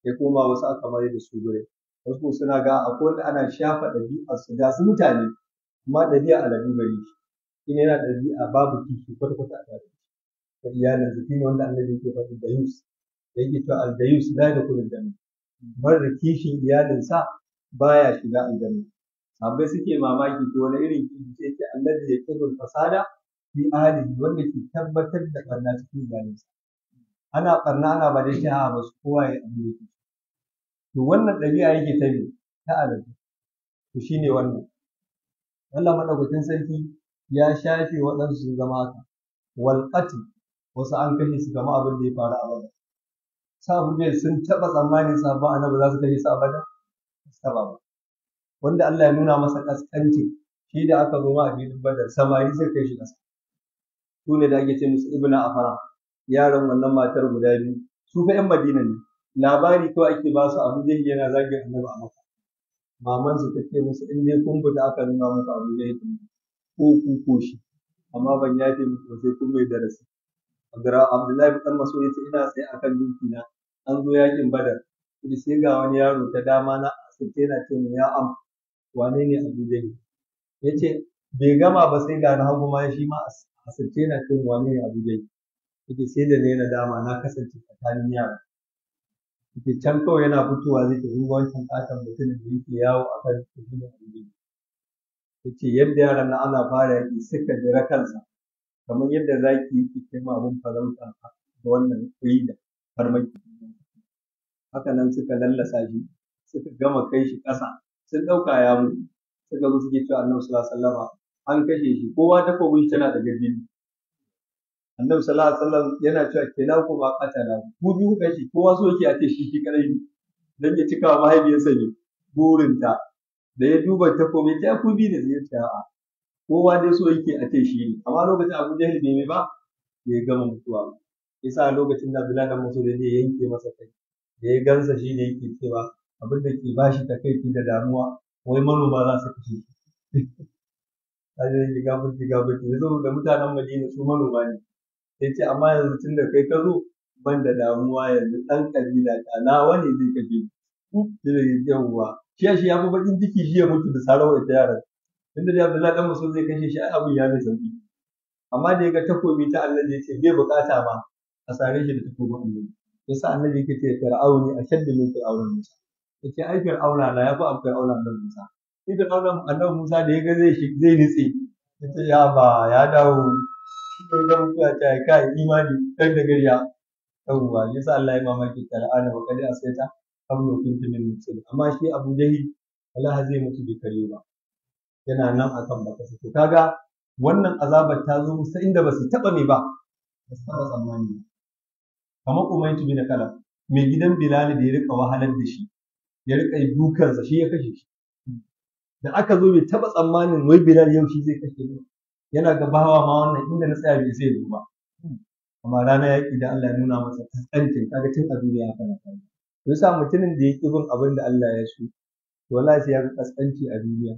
sai kuma wasu aka mai da su gure wasu suna ga akwai wanda ana shafa ɗabi'a su ga su mutane amma ɗabi'a aladu gari shi ne yana ɗabi'a babu kishi kwata-kwata a tare da iyalin su shine wanda annabi yake faɗi da yus da yake cewa al-dayus la yadkhulu al-janna marar kishin iyalinsa baya shiga aljanna sahabbai suke mamaki to wani irin kishi sai ce annabi ya kibul fasada fi ahlihi wanda ke tabbatar da barna cikin iyalinsa ana barna ana ba dai ta ba su kowa ya abu yake to wannan ɗabi'a yake ta ne ta aladu to shine wannan Allah madaukakin sarki ya shafe waɗansu sun zama haka wal wasu an kashe su kama abin da ya faru a bada sabu ne sun taɓa tsammanin sabon annabi za su kashe su a bada saba ba wanda Allah ya nuna masa kaskancin shi da aka zo ma a filin badar samari sai kai shi ƙasa su ne da ake ce musu ibna afara yaran wannan matar guda biyu su fa 'yan madina ne labari kawai ake ba su abu jahil yana zagin annabi a maka maman su ta ce musu in dai kun fita aka nuna muku abu jahil ko ku ko shi amma ban yafe muku sai kun mai darasi Abdullahi bin Mas'ud ya ce ina tsaye akan dinki na an zo yakin Badar kuma sai ga wani yaro ta dama na asirce yana ce ya am wane ne Abu Jahl yace bai gama ba sai ga na hagu ma shi ma asirce yana ce wane ne Abu Jahl yace sai da ne na dama na kasance tsakanin yara yace can kawai yana fitowa zai tafi wancan katon mutumin da yake yawo akan tafiya Abu Jahl yace yadda yaran na ana fara yaki suka jira kansa kamar yadda zaki yake kai ma abin farauta da wannan kuyi da farmaki haka nan suka lallasa shi suka gama kai shi ƙasa sun ɗauka ya mutu suka zo suke cewa annabi sallallahu alaihi wasallam an kashe shi kowa ta kobi tana da gajini annabi sallallahu alaihi wasallam yana cewa kila ku ma qatala ku biyu kashe kowa so yake a ce shi shi kadai ne dan ya cika wa mahaifiyarsa ne burinta da ya duba takobi ta ku biyu ne zai ce a'a kowa dai so yake a ce shi ne amma lokacin Abu Jahil bai mai ba bai gama mutuwa ba yasa lokacin da Abdullahi dan Mas'ud ya yanke masa kai da ya gansa shi ne yake cewa abin da ke bashi takaici da damuwa wai manoma za su kashe shi kaje yake gafarki gafarki ya zo da mutanen Madina su manoma ne sai ce amma yanzu tun da kai ka zo ban da damuwa yanzu ɗan kabila ta nawa ne zai kashe shi da yawwa shi shi ya fi bakin ciki shi ya mutu da sarawar ita yaran tunda da Abdullahi dan Mas'ud zai kashe shi ai abin ya mai sauki amma da ya ga takobi ta Allah ya ce bai bukata ma a sare shi da takobin Allah yasa annabi yake ce fir'auni ashaddu min fir'auni Musa yace ai fir'auna na yafi ab fir'auna annabi Musa shi fir'auna annabi Musa da ya ga zai zai nitse yace ya ba ya dawo sai ga mutuwa ta kai imani dan da gariya yawwa yasa Allah ya mamaki fir'auna wa kadi asaita qablu kuntu min muslim amma shi Abu Jahil Allah zai mutu bai kare ba yana nan akan baka to kaga wannan azabar ta zo musu inda ba su taba me ba ba su taba tsammani ba kamar umaytu bin kala mai gidan bilal da ya rika wahalar da shi ya rika dukansa shi ya kashe shi da aka zo bai taba tsammanin wai bilal yau shi zai kashe ni yana ga bawa ma wannan inda na tsaya bai sai ba amma rana yaƙi da Allah ya nuna masa kaskancin kaga tun a duniya haka na faru to yasa mutumin da ya ƙi bin abin da Allah ya so to wallahi sai ya ga kaskanci a duniya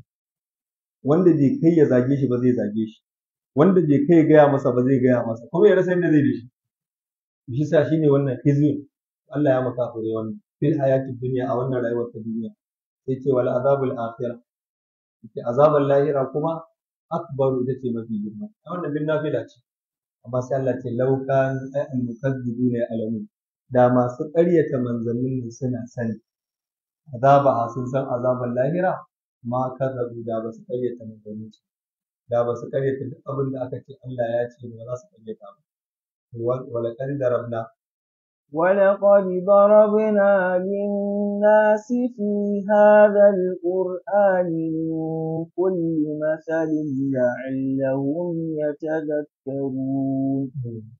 wanda bai kai ya zage shi ba zai zage shi wanda bai kai ya gaya masa ba zai gaya masa kuma ya rasa inda zai da shi shi sa shine wannan hizbin Allah ya maka aure wannan fil hayatid dunya a wannan rayuwar ta duniya sai ce wal azabul akhirah ce azabul lahira kuma akbaru ita ce mafi girma a wannan bin nafila ce amma sai Allah ce law kan al mukazzibuna alamu da masu ƙaryata manzannin suna sani azaba sun san azaban lahira ma kazzabu da ba su ƙaryata manzannin su da ba su ƙaryata duk abin da aka ce Allah ya ce ba za su ƙaryata ba ولقد ضربنا ولقد ضربنا للناس في هذا القرآن من كل مثل لعلهم يتذكرون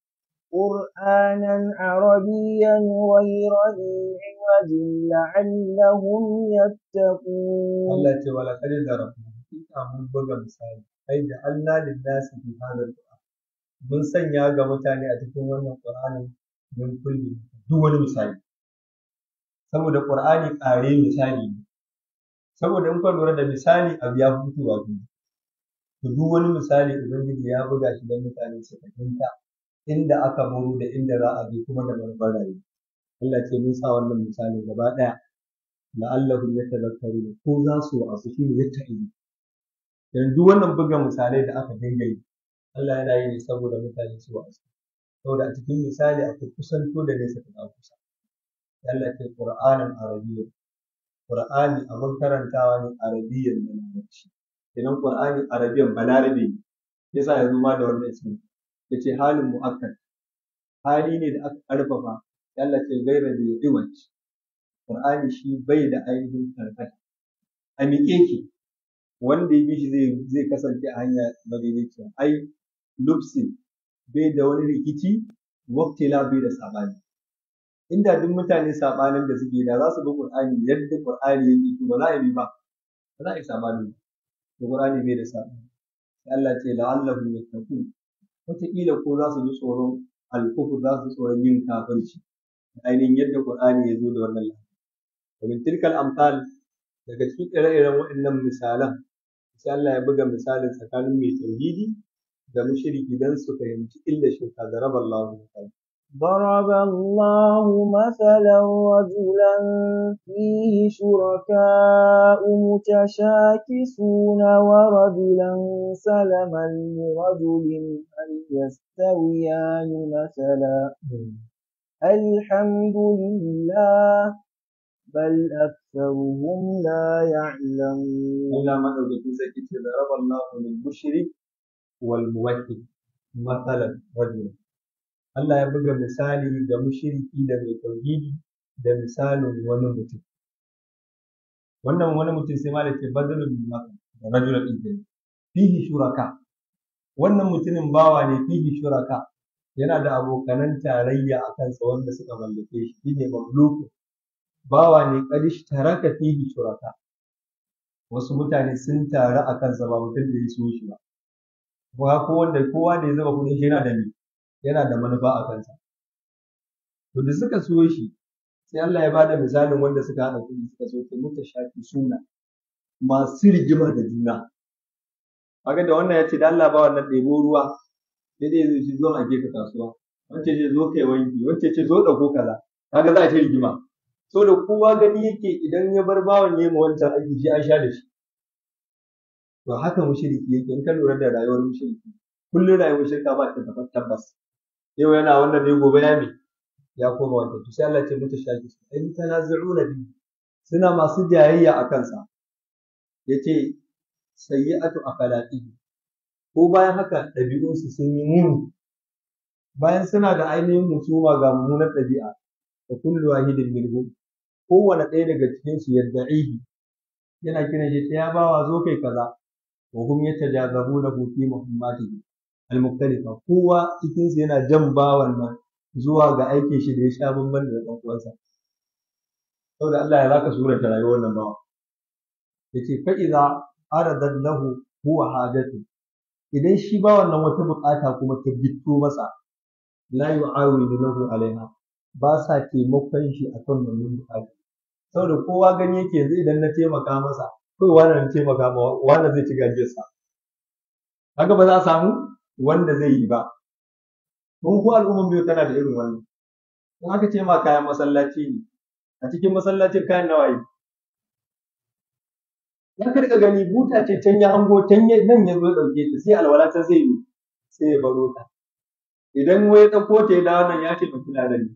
قرآنا عربيا غير ذي عوج لعلهم يتقون التي ولقد ضربنا mun buga misali ai da Allah lillahi fi hadal mun sanya ga mutane a cikin wannan Qur'anin mun kulli duk wani misali saboda Qur'ani ƙare misali ne saboda in ka lura da misali abu ya fitowa biyu to duk wani misali ubangiji ya buga shi don mutane su fahimta inda aka muru da inda za a je kuma da manufar rayuwa Allah ce mun sa wannan misalin gaba ɗaya la'allahum yatadhakkarun ko za su wasu shi ne yatta'izu yanzu wannan buga misalai da aka dinga yi Allah yana yi ne saboda mutane su wasu saboda a cikin misali akwai kusanto da nesa ta kusa Allah ce Qur'anin Arabiyya Qur'ani abin karantawa ne Arabiyyan da Larabci kenan Qur'ani Arabiyyan Balarabe ne yasa ya zo ma da wannan ismi yace halin mu'akkad hali ne da aka karfafa Allah ce gaira da iwaj Qur'ani shi bai da ainihin karkata a miƙe ki wanda ya bi shi zai zai kasance a hanya madaidaiciya ai lubsin bai da wani rikici waktila bai da sabani inda duk mutane sabanin da suke da za su bi Qur'ani yadda Qur'ani yake to ba za a yi ba ba za a yi sabani to Qur'ani bai da sabani Allah ce la'allahum yattaqun wataƙila ko za su ji tsoron alkufur za su tsoron yin kafirci ainihin yadda Qur'ani ya zo da wannan lafiya domin tilkal amsal daga cikin ire-iren waɗannan misalan sai Allah ya buga misalin tsakanin mai tauhidi da mushriki dan su fahimci illa shirka da raba Allah misali ضرب الله مثلا رجلا فيه شركاء متشاكسون ورجلا سلما لرجل هل يستويان مثلا الحمد لله بل أكثرهم لا يعلمون Allah madaukakin sarki ce da raba Allah lil mushrik wal muwahhid mathalan rajul Allah ya buga misali da mushriki da mai tauhidi da misalin wani mutum wannan wani mutum sai ma da ke badalul maka da rajulun din fihi shuraka wannan mutumin bawa ne fihi shuraka yana da abokanan tarayya a kansa wanda suka mallake shi shine mamluku bawa ne kadish taraka fihi shuraka wasu mutane sun taru a kansa ba mutum da ya so shi ba kuma ko wanda kowa da ya zama kuɗin shi yana da me yana da manufa a kansa to da suka so shi sai Allah ya bada misalin wanda suka haɗa kuɗi suka so ta muta shafi suna masu rigima da juna kaga da wannan ya ce da Allah ba wannan ɗebo ruwa sai dai zai ci zo a gefe kasuwa wance ce zo kai wanki wance ce zo ɗauko kaza kaga za a ce rigima so da kowa gani yake idan ya bar bawan ya ma wancan aiki shi an sha da shi to haka mushriki yake in ka lura da rayuwar mushriki kullum rayuwar shirka ba ta da tabbas yau yana wannan ne gobe ya me ya koma wanda to sai Allah ya ce mutu shaki su in tanazu'una bi suna masu jayayya a kansa yace sayyi'atu akhlaqihi ko bayan haka ɗabi'unsu sun yi muni bayan suna da ainihin musuma ga mummunar ɗabi'a da kullu wahidin minhum kowane ɗaya daga cikin su yadda'ihi yana kiran shi ya bawa zo kai kaza wa hum yatajazabuna fi muhammadihi al-mukhtalifa kowa cikin su yana jan bawan nan zuwa ga aikin shi da ya sha bamban da ɗan uwansa saboda Allah ya zaka surata rayuwar nan bawa yace fa idza aradat lahu huwa hajatu idan shi ba wannan wata bukata kuma ta gitto masa la yu'awidu lahu alaiha ba sa taimakon shi akan wannan bukata saboda kowa gani yake yanzu idan na taimaka masa kai wani na taimaka ma wanda zai ci gajiyarsa haka ba za a samu wanda zai yi ba mun ko al'umman biyu tana da irin wannan in aka ce ma kayan masallaci ne a cikin masallacin kayan nawayi za ka riƙa gani buta ce can ya hango can nan ya zo ya ɗauke ta sai alwala ta zai yi sai ya baro ta idan wai ya ɗauko ta ya dawo nan ya ce mutum na ne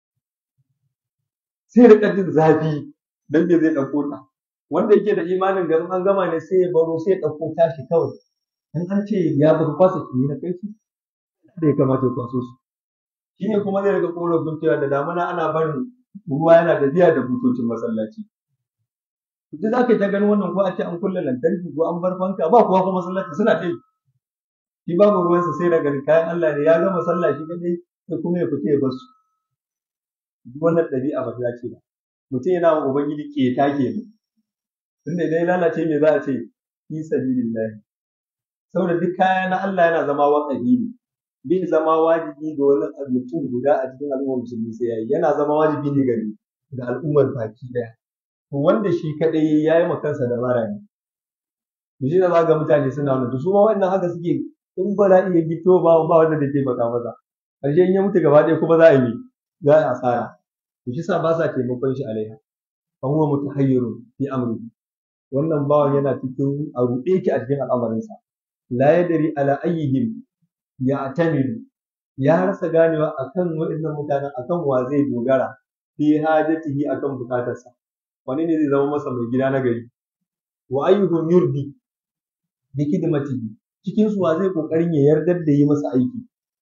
sai ya riƙa jin zafi dan me zai ɗauko ta wanda yake da imanin garin an gama ne sai ya baro sai ya ɗauko tashi kawai in an ce ya baka kwasa ki na kai su da ya kamata ya kwaso su shine kuma zai riƙa korafin cewa da damuna ana barin ruwa yana da biya da butocin masallaci duk za ka yi ta ganin wannan ko a ce an kulle lantarki ko an bar fanka ba kuwa kuma masallaci suna ta yi shi babu ruwansa sai da gani kayan Allah ne ya gama sallah shi kadai sai kuma ya fita ya bar su duk wannan ɗabi'a ba ta ce ba mutum yana wa ubangiji keta kenan tunda idan ya lalace me za a ce fi sabilillah saboda duk kaya na Allah yana zama waƙafi ne bai zama wajibi ga wani mutum guda a cikin al'ummar musulmi sai yayi yana zama wajibi ne gari ga al'ummar baki daya to wanda shi kadai ya yi kansa da mara ne to shi da za ga mutane suna wani to su ma wannan haka suke in ba za iya gito ba ba wanda da taimaka maza ƙarshe in ya mutu gaba ɗaya kuma za a yi za a yi asara to shi sa ba sa taimakon shi alaiha fa huwa mutahayyirun fi amri wannan bawan yana cikin a ruɗe ki a cikin al'amarinsa la yadri ala ayyihim ya atamidu ya rasa ganewa akan waɗannan mutanen akan wa zai dogara fi hajatihi akan bukatarsa wani ne zai zama masa mai gida na gari wa ayyuhum yurdi bi khidmatihi cikin su wa zai kokarin ya yardar da yi masa aiki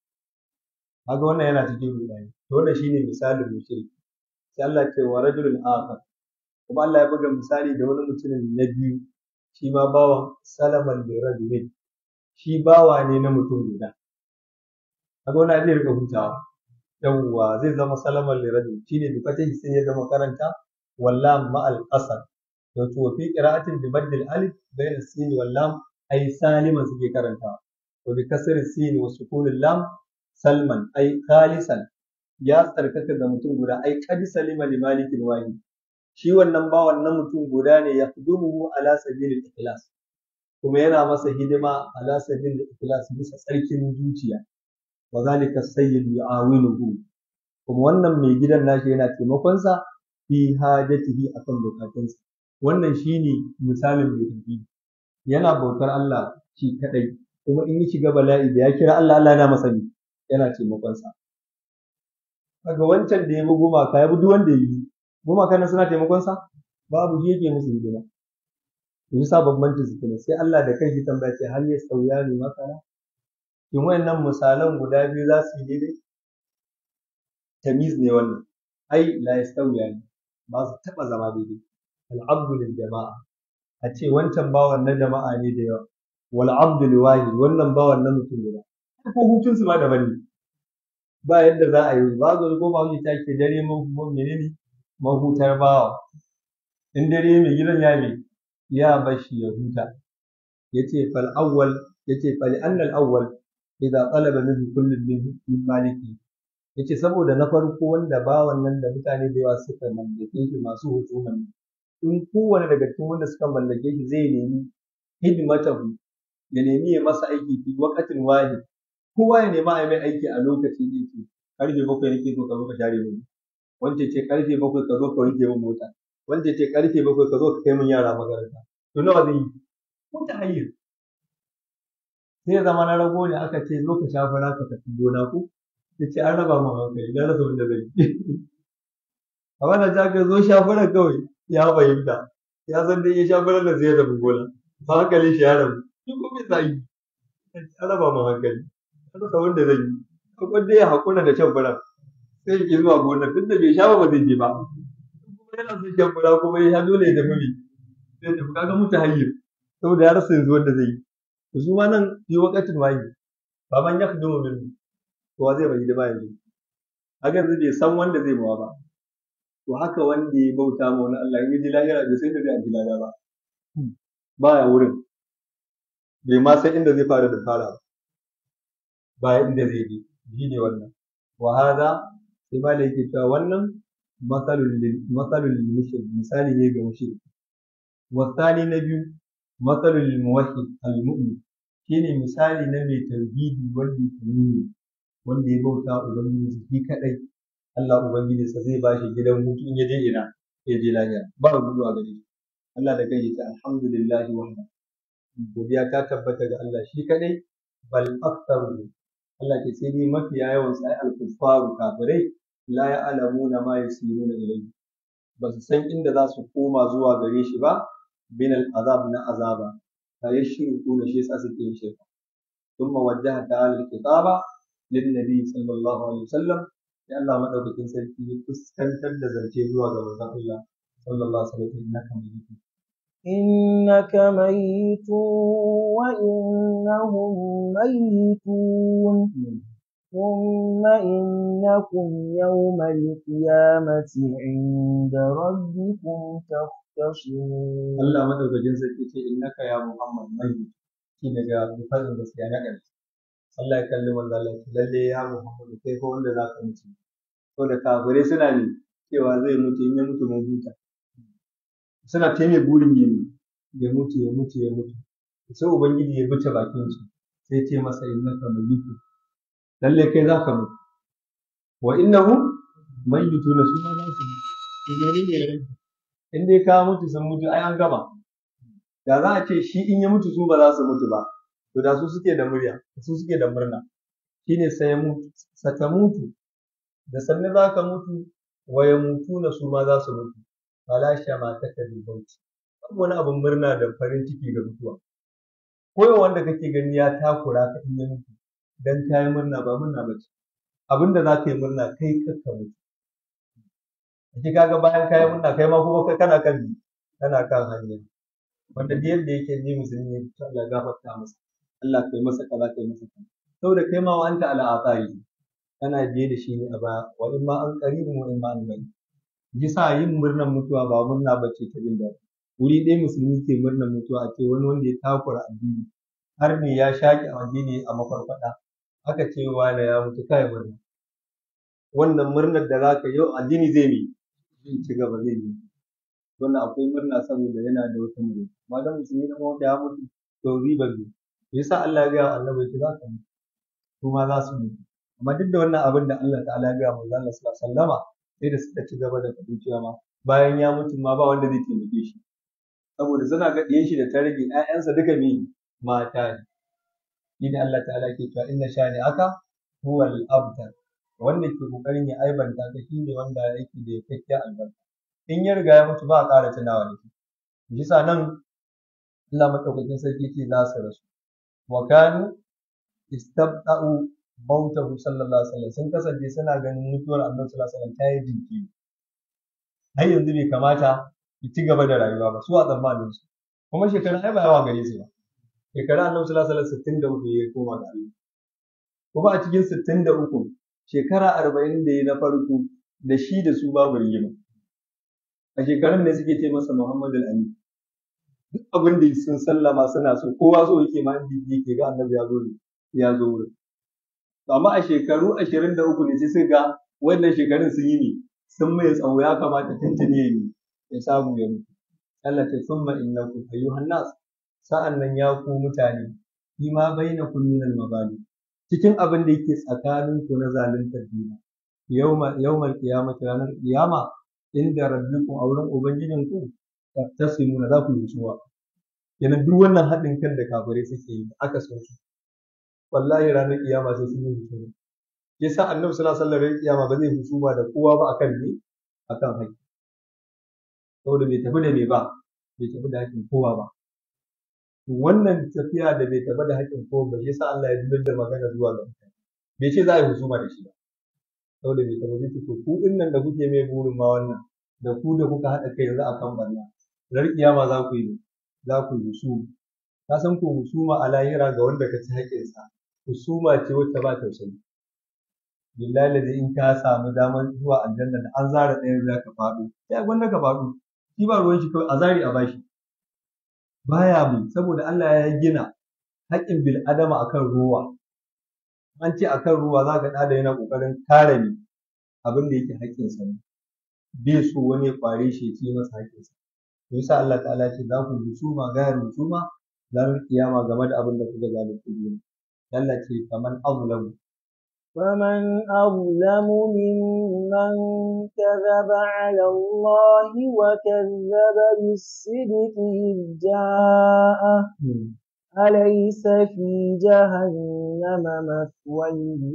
kaga wannan yana cikin rudani to wannan shine misalin mushriki sai Allah ce wa rajulun akhar kuma Allah ya buga misali da wani mutumin na biyu shi ma bawan salaman da rajulin shi bawa ne na mutum guda kaga wannan zai rika hutawa yawwa zai zama salaman da rajul shine bi fatahi sai ya zama karanta wallam ma al qasar wato wa fi qira'atin bi maddil alif bayna sin wal lam ay saliman suke karantawa wa bi kasr sin wa sukun lam salman ay khalisan ya tsarkaka ga mutum guda ai qad salima li malikin wahid shi wannan bawan na mutum guda ne ya hudumuhu ala sabilil ikhlas kuma yana masa hidima ala sabilil ikhlas bisa tsarkin zuciya wa zalika sayyid yu'awinuhu kuma wannan mai gidan nashi yana taimakon sa fi hajatihi akan bukatunsa wannan shine misalin mai tafi yana bautar Allah shi kadai kuma in ya shiga bala'i da ya kira Allah Allah yana masa ne yana taimakon sa kaga wancan da ya bi gumaka ya bi duk wanda ya yi gumakan nan suna taimakon sa babu shi yake musu hidima to yasa bambancin su kenan sai Allah da kanshi tambaya ce hal yastawiya ni masala shin wayannan misalan guda biyu za su yi daidai tamiz ne wannan ai la yastawiya ni ba su taba zama daidai al-abdu lil jama'a a ce wancan bawan na jama'a ne da yawa wal abdu li wahid wannan bawan na mutum guda ko hutun su ma daban ne ba yadda za a yi ba zo ko ba wuce take dare mun menene mahutar bawa in dare mai gidan ya ne ya bashi ya huta yace fal awwal yace fal annal awwal idza talaba minhu kullu min maliki yace saboda na farko wanda bawan nan da mutane da yawa suka mallake shi masu hutuman in kowane daga cikin wanda suka mallake shi zai nemi hidimatahu ya nemi ya masa aiki fi waqatin wahid kowa ya nema a mai aiki a lokacin yake karfe bakwai nake so ka zo ka share mu wanda ce karfe bakwai ka zo ka wanke min mota wanda ce karfe bakwai ka zo ka kai min yara makaranta to nawa zai yi ko ta hanyar sai zama na rago ne aka ce zo ka sha fara ka tafi gona ko ya ce an raba min hankali na rasa wanda zai yi a wannan jaka zo sha fara kawai ya fahimta ya san dai ya sha fara da zai rabu gona ba hankali shi ya rabu shi ko bai sa yi an raba min hankali an rasa wanda zai yi akwai dai ya haƙura da shan fara sai ya zuwa gonar tun da bai sha ba ba zai je ba kuma yana son shan fura kuma ya sha dole ya tafi bi sai tafi kaga mutu hayyar saboda ya rasa yanzu wanda zai yi to su ma nan yi wakatin wayi ba man ya kudu min to zai bai hidima yanzu haka yanzu bai san wanda zai mawa ba to haka wanda ya bauta ma wani Allah in ya ji lahira bai san da zai ji lahira ba baya wurin bai ma san inda zai fara da fara ba inda zai je shi ne wannan wa hada sai ma da yake cewa wannan matsalul mushrik misali ne ga mushrik wasani na biyu matsalul muwahhid al-mu'min shine misali na mai tauhidi wanda yake nuni wanda ya bauta ubangiji shi kadai Allah ubangiji sa zai bashi gidan hutu in ya je ina ya je lafiya ba gudu a gare shi Allah da kai yace alhamdulillahi wahda godiya ta tabbata ga Allah shi kadai bal aktharu Allah ke sai dai mafiya yawan sai al-kuffaru kafirai la ya'lamuna ma yusiruna ilayhi ba su san inda za su koma zuwa gare shi ba min al-azab na azaba fa yashruku shi yasa suke yin shirka thumma wajjaha ta'ala al-kitaba lin nabi sallallahu alaihi wasallam ya Allah madaukakin sarki ya fuskantar da zance zuwa ga manzon Allah sallallahu alaihi wasallam innaka mayyitun إنك ميت وإنهم ميتون ثم إنكم يوم القيامة عند ربكم تختصمون Allah madaukakin sarki ce innaka ya Muhammad mayyit shi daga bifadin gaskiya na ƙarshe Allah ya kalli manzo Allah ce lalle ya Muhammad kai ko wanda zaka mutu to da kafirai suna ne cewa zai mutu in ya mutu mun huta suna ta mai burin ya ya mutu ya mutu ya mutu sai ubangiji ya buce bakin su sai ce masa innaka mayyit lalle kai zaka mutu wa innahum mayyituna su ma za su in dai ka mutu sun mutu ai an gama da za a ce shi in ya mutu su ba za su mutu ba to da su suke da murya su suke da murna shine sai ya mutu sata mutu da sanne za ka mutu wa ya mutu na su ma za su mutu fala shama ta kabi bauchi babu wani abin murna da farin ciki da mutuwa ko wanda kake gani ya takura ka in ya mutu dan kayi murna ba murna ba ce abin da za ka yi murna kai kakka mutu Ake kaga bayan kayi murna kai ma kuma kana kan kana kan hanya wanda da yadda yake ni musulmi ne to Allah gafarta masa Allah kai masa kaza kai masa kaza saboda kai ma wa anta ala athari kana biye da shi ne a baya wa in ma an qaribun wa in ma an bari yasa yin murnar mutuwa ba murna bace ta jin daɗi wuri ɗaya musulmi ke murnar mutuwa a ce wani wanda ya takura addini har ne ya shaƙi addini a mafarfaɗa aka ce wani ya mutu kai murna wannan murnar da zaka yau addini zai yi zai ci gaba zai yi wannan akwai murna saboda yana da wata murna amma dan musulmi dan wanda ya mutu to riba ne yasa Allah ya ga annabi ce za ka mutu su ma za su mutu amma duk da wannan abin da Allah ta'ala ya ga manzo Allah sallallahu alaihi wasallama sai da suka ci gaba da faɗin cewa ma bayan ya mutu ma ba wanda zai taimake shi saboda suna ga ɗiyan shi da ta rage ƴaƴansa duka me mata ne shi ne Allah ta'ala ke cewa inna shani aka huwal abtar wanda ke kokarin ya aibanta ka shine wanda yake da yakkakken albarka in ya riga ya mutu ba a ƙara tunawa da shi bisa nan Allah madaukakin sarki ce za su rasu wa kanu istabda'u mautahu sallallahu alaihi wasallam sun kasance suna ganin mutuwar annabi sallallahu alaihi wasallam ta yi jinkiri har yanzu bai kamata ki ci gaba da rayuwa ba su a tsammanin su kuma shekarun ai ba yawa gare su ba shekarun annabi sallallahu alaihi wasallam sittin da uku ya koma ga Allah kuma a cikin sittin da uku shekara arba'in da ya na farko da shi da su babu rigima a shekarun da suke ce masa Muhammadu al-Amin duk abin da sun sallama suna so kowa so yake ma inda yake ga annabi ya zo ya zo wurin amma a shekaru ashirin da uku ne sai suka ga wannan shekarun sun yi ne sun mai tsawo ya kamata tuntune ya yi ya samu ya mutu Allah ta summa innakum ayyuhan nas sa'an nan ya ku mutane fi ma bainakum min al-mabali cikin abin da yake tsakanin ku na zaluntar juna yawma yawmal qiyamati ranar qiyama inda rabbikum a wurin ubangijin ku tasimuna za ku yi suwa yana duk wannan haɗin kan da kafirai suke yi aka so su wallahi ranar kiyama sai sun yi husuma yasa annabi sallallahu alaihi wasallam kiyama ba zai husuma da kowa ba akan ne akan haƙƙi saboda bai tafi da me ba bai tafi da haƙƙin kowa ba wannan tafiya da bai tafi da haƙƙin kowa ba yasa Allah ya dubbar da magana zuwa ga mutane bai ce za a yi husuma da shi ba saboda bai tafi da to ku din nan da kuke mai burin ma wannan da ku da kuka haɗa kai yanzu akan barna rar kiyama za ku yi za ku yi husuma ka san ko husuma a lahira ga wanda ka ci haƙƙinsa husuma ce wacce ba tausayi billahi lazi in ka samu damar zuwa aljanna da an zara ɗayan za ka faɗo sai gwanda ka faɗo shi ba ruwan shi kawai a zari a bashi baya mu saboda Allah ya gina haƙƙin bil adama akan ruwa an ce akan ruwa za ka ɗada yana ƙoƙarin kare ni abin da yake haƙƙinsa ne bai so wani ya ƙware shi ya ci masa haƙƙinsa to yasa Allah ta'ala ce za ku husuma gayar husuma ranar kiyama game da abin da kuka zalunci juna Allah ce faman azlamu فمن أظلم ممن كذب على الله وكذب بالصدق إذ جاءه أليس في جهنم مثوى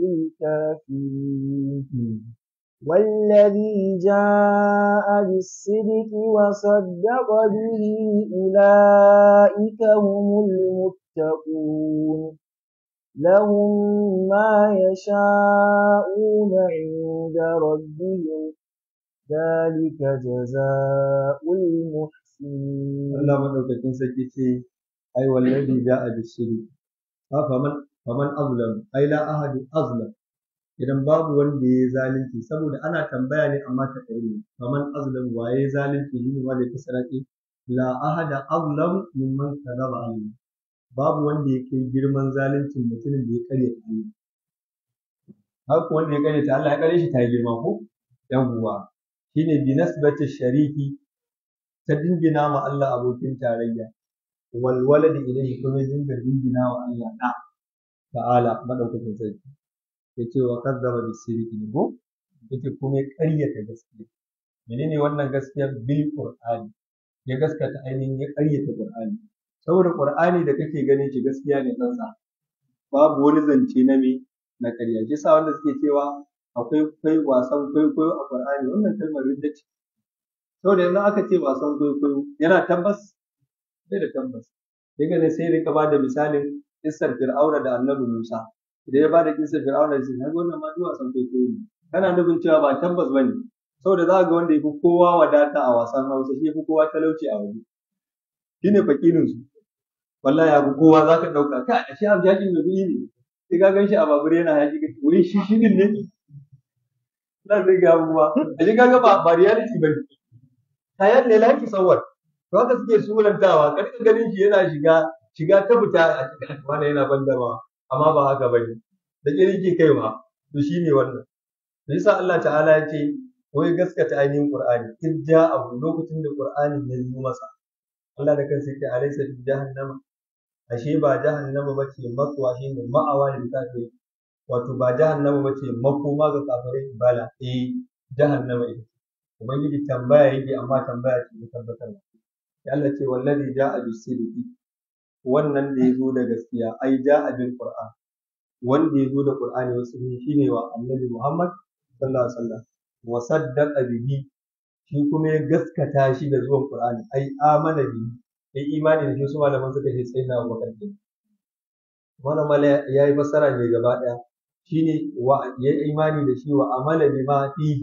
للكافرين والذي جاء بالصدق وصدق به أولئك هم المتقون لهم ما يشاءون عند ربهم ذلك جزاء المحسنين Allah madaukakin sarki ce ai wallazi ja'a bis-sidq fa faman faman azlam ai la ahadu azlam idan babu wanda ya zalunci saboda ana tambaya ne amma ta kai ne faman azlam waye zalunci ne wanda ya fasara ce la ahada azlam mimman kadaba alayhi babu wanda ya kai girman zaluncin mutumin da ya karya ta Allah haka wanda ya karya ta Allah ya kare shi ta girma ko yawwa shine bi nasbati shariki ta dingina ma Allah abokin tarayya wal waladi ilayhi kuma dinga dingina wa Allah da ta'ala madaukakin sarki yace wa kadzaba bis sirri ne ko yace kuma ya ƙaryata gaskiya menene wannan gaskiyar bil qur'ani ya gaskata ainihin ya ƙaryata qur'ani saboda qur'ani da kake ganin shi gaskiya ne tsantsa babu wani zance na me na ƙarya shi sa wanda suke cewa akwai kai wasan kwaikwayo a qur'ani wannan kalmar ridda ce saboda yanzu aka ce wasan kwaikwayo yana tabbas bai da tabbas sai ga sai rika ba da misalin kissar fir'auna da annabi musa idan ya ba da kissar fir'auna da sai wannan ma duk wasan kwaikwayo ne kana nufin cewa ba tabbas bane saboda za ga wanda yafi kowa wadata a wasan hausa shi yafi kowa talauci a waje shine fakinin su wallahi abu kowa zaka dauka ka a shi abu yakin da kuɗi ne sai ka gan shi a babur yana haƙi ka wai shi shi ne na zai ga abubuwa a shi kaga ba ba reality ba ne kayan ne laki sawar to haka suke sulantawa karka ganin shi yana shiga shiga ta fita a cikin wanda yana bandarwa amma ba haka ba ne da kirki kaiwa to shine wannan to yasa Allah ta'ala ya ce wai gaskata ainihin Qur'ani in ja abu lokacin da Qur'ani ya zo masa Allah da kansa yake alaysa fi jahannama ashe ba jahannama bace matsuwa shi ne ma'awa ne kafiri wato ba jahannama bace makoma ga kafirai bala eh jahannama ita ubangiji tambaya yake amma tambaya ce ta tabbatar ya Allah ce wallazi ja'a bis-sidqi wannan da ya zo da gaskiya ai ja'a bil qur'an wanda ya zo da qur'ani wasu shine wa annabi Muhammad sallallahu alaihi wasallam wa saddaqa bihi shi kuma ya gaskata shi da zuwan qur'ani ai amana bihi ai imani da shi su malaman suka ce sai na Abubakar ke wannan mala yayi fassara ne gaba daya shine wa ya imani da shi wa amala bima fihi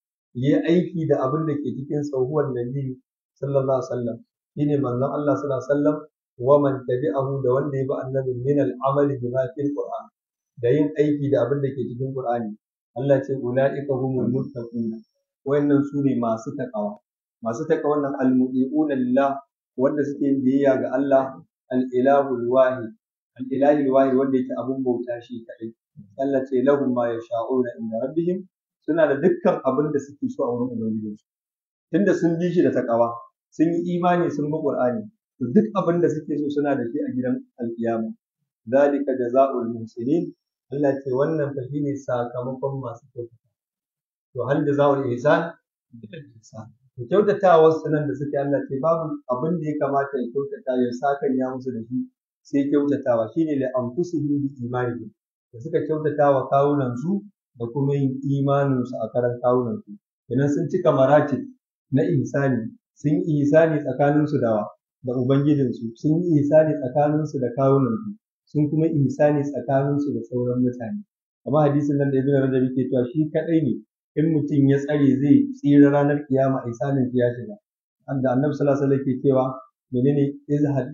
yi aiki da abin da ke cikin tsohuwar nabi sallallahu alaihi wasallam shine manzon Allah sallallahu alaihi wasallam wa man tabi'ahu da wanda ya bi annabi min al-amal bima fil qur'an da yin aiki da abin da ke cikin qur'ani Allah ce ulaika humul muttaqun wayannan su ne masu takawa masu takawa nan al-mudi'una lillah wanda suke yin biyayya ga Allah al-ilahul wahid al-ilahul wahid wanda yake abun bauta shi kadai Allah ce lahum ma yasha'una inda rabbihim suna da dukkan abin da suke so a wurin ubangijinsu tunda sun bi shi da takawa sun yi imani sun bi qur'ani to duk abin da suke so suna da shi a gidan alkiyama zalika jazaa'ul muhsinin Allah ce wannan fa shine sakamakon masu kyautata to hal jazaa'ul ihsan bil ihsan to kyautatawa sunan da suke Allah ce babu abin da ya kamata ya kyautata ya sakan ya musu da shi sai kyautatawa shine li anfusihim bi imanihim da suka kyautatawa kawunan su da kuma yin imaninsu a karan kawunansu idan sun cika maratib na ihsani sun yi ihsani tsakaninsu da da ubangijinsu sun yi ihsani tsakaninsu da kawunansu sun kuma ihsani tsakaninsu da sauran mutane amma hadisin nan da ibn rajab yake cewa shi kadai ne in mutum ya tsare zai tsira ranar kiyama ihsanin ya shiga anda annabi sallallahu alaihi wasallam yake cewa menene izhad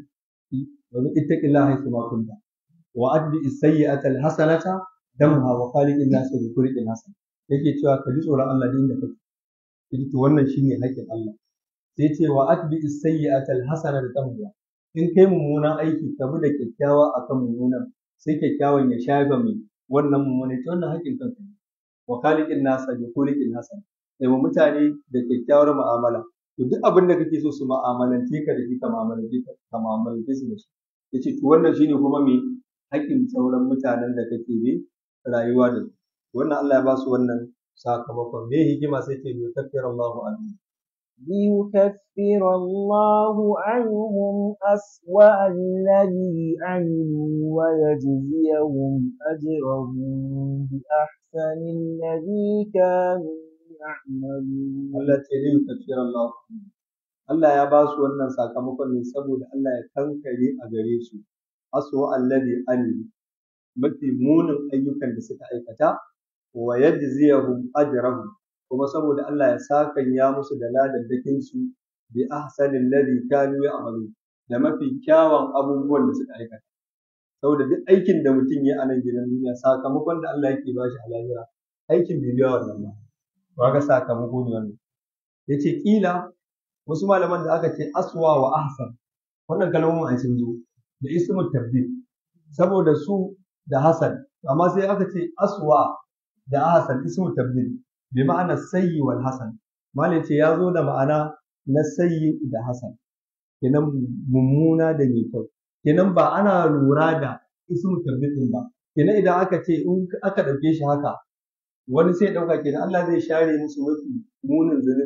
wa ittaqillaha haythu ma kunta wa adbi as-sayyi'ata al-hasanata damha wa khaliqin nas bi kulli hasan yake cewa ka ji tsoron Allah din da kake yace to wannan shine haƙƙin Allah sai ce wa atbi as-sayyi'ata al-hasana da tamhuwa in kai mummunan aiki ka bi da kyakkyawa akan mummunan sai kyakkyawan ya shafa mai wannan mummunan to wannan haƙƙin kanka ne wa khaliqin nas bi kulli hasan sai mutane da kyakkyawar mu'amala to duk abin da kake so su mu'amalance ka da shi ka mu'amalance ka mu'amalance su da shi yace to wannan shine kuma me haƙƙin sauran mutanen da kake bi rayuwa da su wannan Allah ya ba su wannan sakamakon me hikima sai ce yukaffir Allahu anhu ليكفر الله عنهم أسوأ الذي عملوا ويجزيهم أجرهم بأحسن الذي كانوا يعملون Allah ce ne yukaffir Allah Allah ya ba su wannan sakamakon ne saboda Allah ya kankare a gare su aswa alladhi amilu mafi munin ayyukan da suka aikata wa yajziyahum ajrahum kuma saboda Allah ya sakanya musu da ladaddakin su bi ahsanil ladhi kanu ya'malu da mafi kyawun abubuwan da suka aikata saboda duk aikin da mutum ya a nan gidan duniya sakamakon da Allah yake bashi a lahira aikin bai biya wannan ba kaga sakamako ne wannan yace kila wasu malaman da aka ce aswa wa ahsan wannan kalmomin ai sun zo da ismu tabdil saboda su da hasan amma sai aka ce aswa da ahsan ismu tabdil bi ma'ana sayyi wal hasan malai ce ya zo da ma'ana na sayyi da hasan kenan mummuna da mai kyau kenan ba ana lura da ismu tabdil din ba kenan idan aka ce in aka dauke shi haka wani sai dauka kenan Allah zai share musu mafi munin zunubin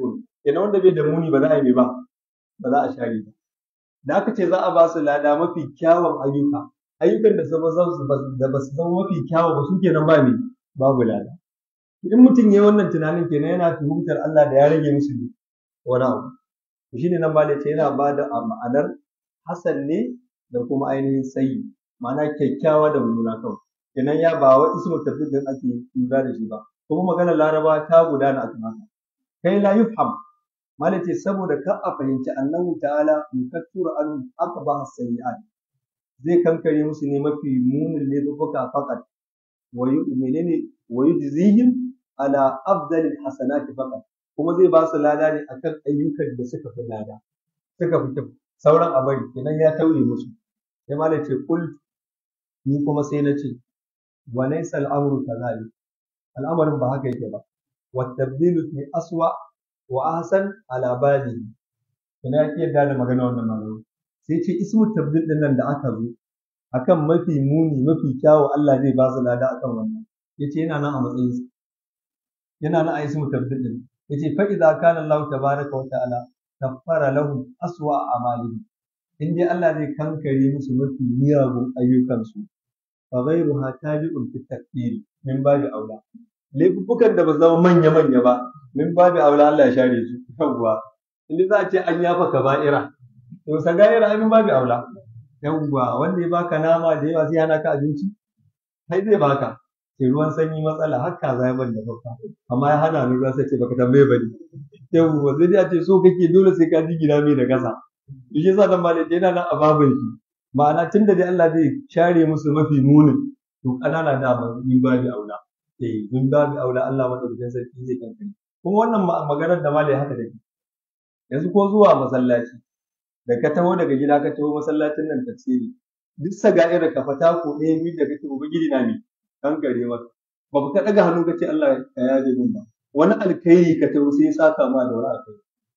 kenan wanda bai da muni ba za a yi ba ba za a share ba da aka ce za a ba su lada mafi kyawun ayyuka ayyukan da da ba su zama mafi kyawu ba su kenan ba ne babu lada in mutum ya yi wannan tunanin kenan yana tuhumtar Allah da ya rage musu ne wani abu shi ne nan ba da ce yana ba da ma'anar hasan ne da kuma ainihin sayi ma'ana kyakkyawa da mummuna kawai kenan ya ba wa ismu tafsirin ake lura da shi ba kuma maganar laraba ta gudana a kan haka kai la yufham malace saboda ka a fahimci annahu ta'ala yukaffiru an aqba as-sayyi'at zai kankare musu ne mafi munin laifuka fakat wa menene wa yujzihim ala afdal al-hasanat fakat kuma zai ba su lada ne akan ayyukan da suka fi lada suka fi kyau sauran abari kenan ya tauye musu sai malace kul ni kuma sai na ce wa laysa al-amru kadhalik al'amarin ba haka yake ba wa tabdilu fi aswa wa ahsan ala balihi ina yake yarda da magana wannan magana sai ce ismu tabdil din nan da aka zo akan mafi muni mafi kyawu Allah zai ba su lada akan wannan yace yana nan a matsayin sa yana nan a ismu tabdil din yace fa idza kana Allah tabaraka wa ta'ala kaffara lahum aswa amalihi in dai Allah zai kankare musu mafi miyagun ayyukansu fa ghayruha tabi'un fi takfiri min babi aula laifukan da ba zama manya-manya ba min babu aula Allah ya share su yawwa inda za a ce an yafa kaba'ira to saga'ira ai min babu aula yawwa wanda ya baka nama da yawa sai hana ka abinci sai zai baka sai ruwan sanyi matsala har kaza ya banda babba amma ya hana ni ruwa sai ce baka tambaye bane yawwa sai dai a ce so kake dole sai ka ji gida mai da kasa shi yasa dan malai yana nan a babin shi ma'ana tunda dai Allah zai share musu mafi munin to kanana da min babu aula eh min babu aula Allah madaukakin sarki zai kankare kuma wannan maganar da malai haka take yanzu ko zuwa masallaci da ka taho daga gida ka taho masallacin nan tafsiri duk saga'ira ka fata ko ɗaya biyu da kake ubangiji na ne kankare maka ba ka daga hannu ka ce Allah ka yaje min ba wani alkhairi ka taho sai ya saka ma da wani alkhairi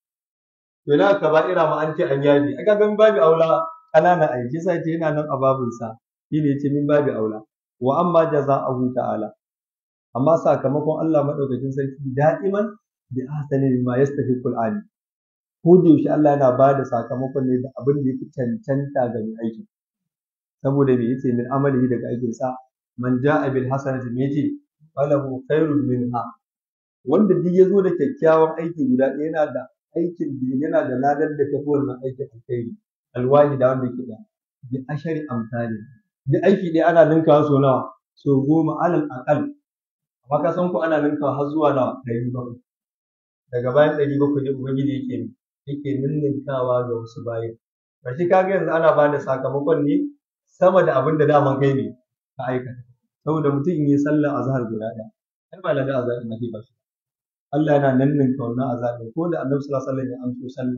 to na kaba'ira ma an ce an yaje aka ga min babu aula kanana aiki sai ce yana nan a babinsa shine ya ce min babu aula wa amma jaza'ahu ta'ala amma sakamakon Allah madaukakin sarki da'iman bi ahsani bima yastahiqul ali ko da yaushe Allah yana ba da sakamakon ne da abin da yake cancanta ga mai aiki saboda me yace min amalihi daga aikin sa man ja'a bil hasanati me yace falahu khairun minha wanda duk yazo da kyakkyawan aiki guda ɗaya yana da aikin da yana da ladar da tafi wannan aikin alkhairi alwahi da wanda yake da bi ashari amsali duk aiki ɗaya ana ninkawa so nawa so goma alal aqal amma ka san ko ana ninkawa har zuwa nawa ɗari bakwai daga bayan ɗari bakwai ne ubangiji yake yake ninninkawa ga wasu bayan ba shi kaga yanzu ana ba da sakamakon ne sama da abin da daman kai ne ka aikata saboda mutum in yi sallar azhar guda ɗaya ai ba laga azhar ɗin ake ba shi Allah yana ninninka wannan azhar ɗin ko da annabi sallallahu alaihi wasallam ya amso sallah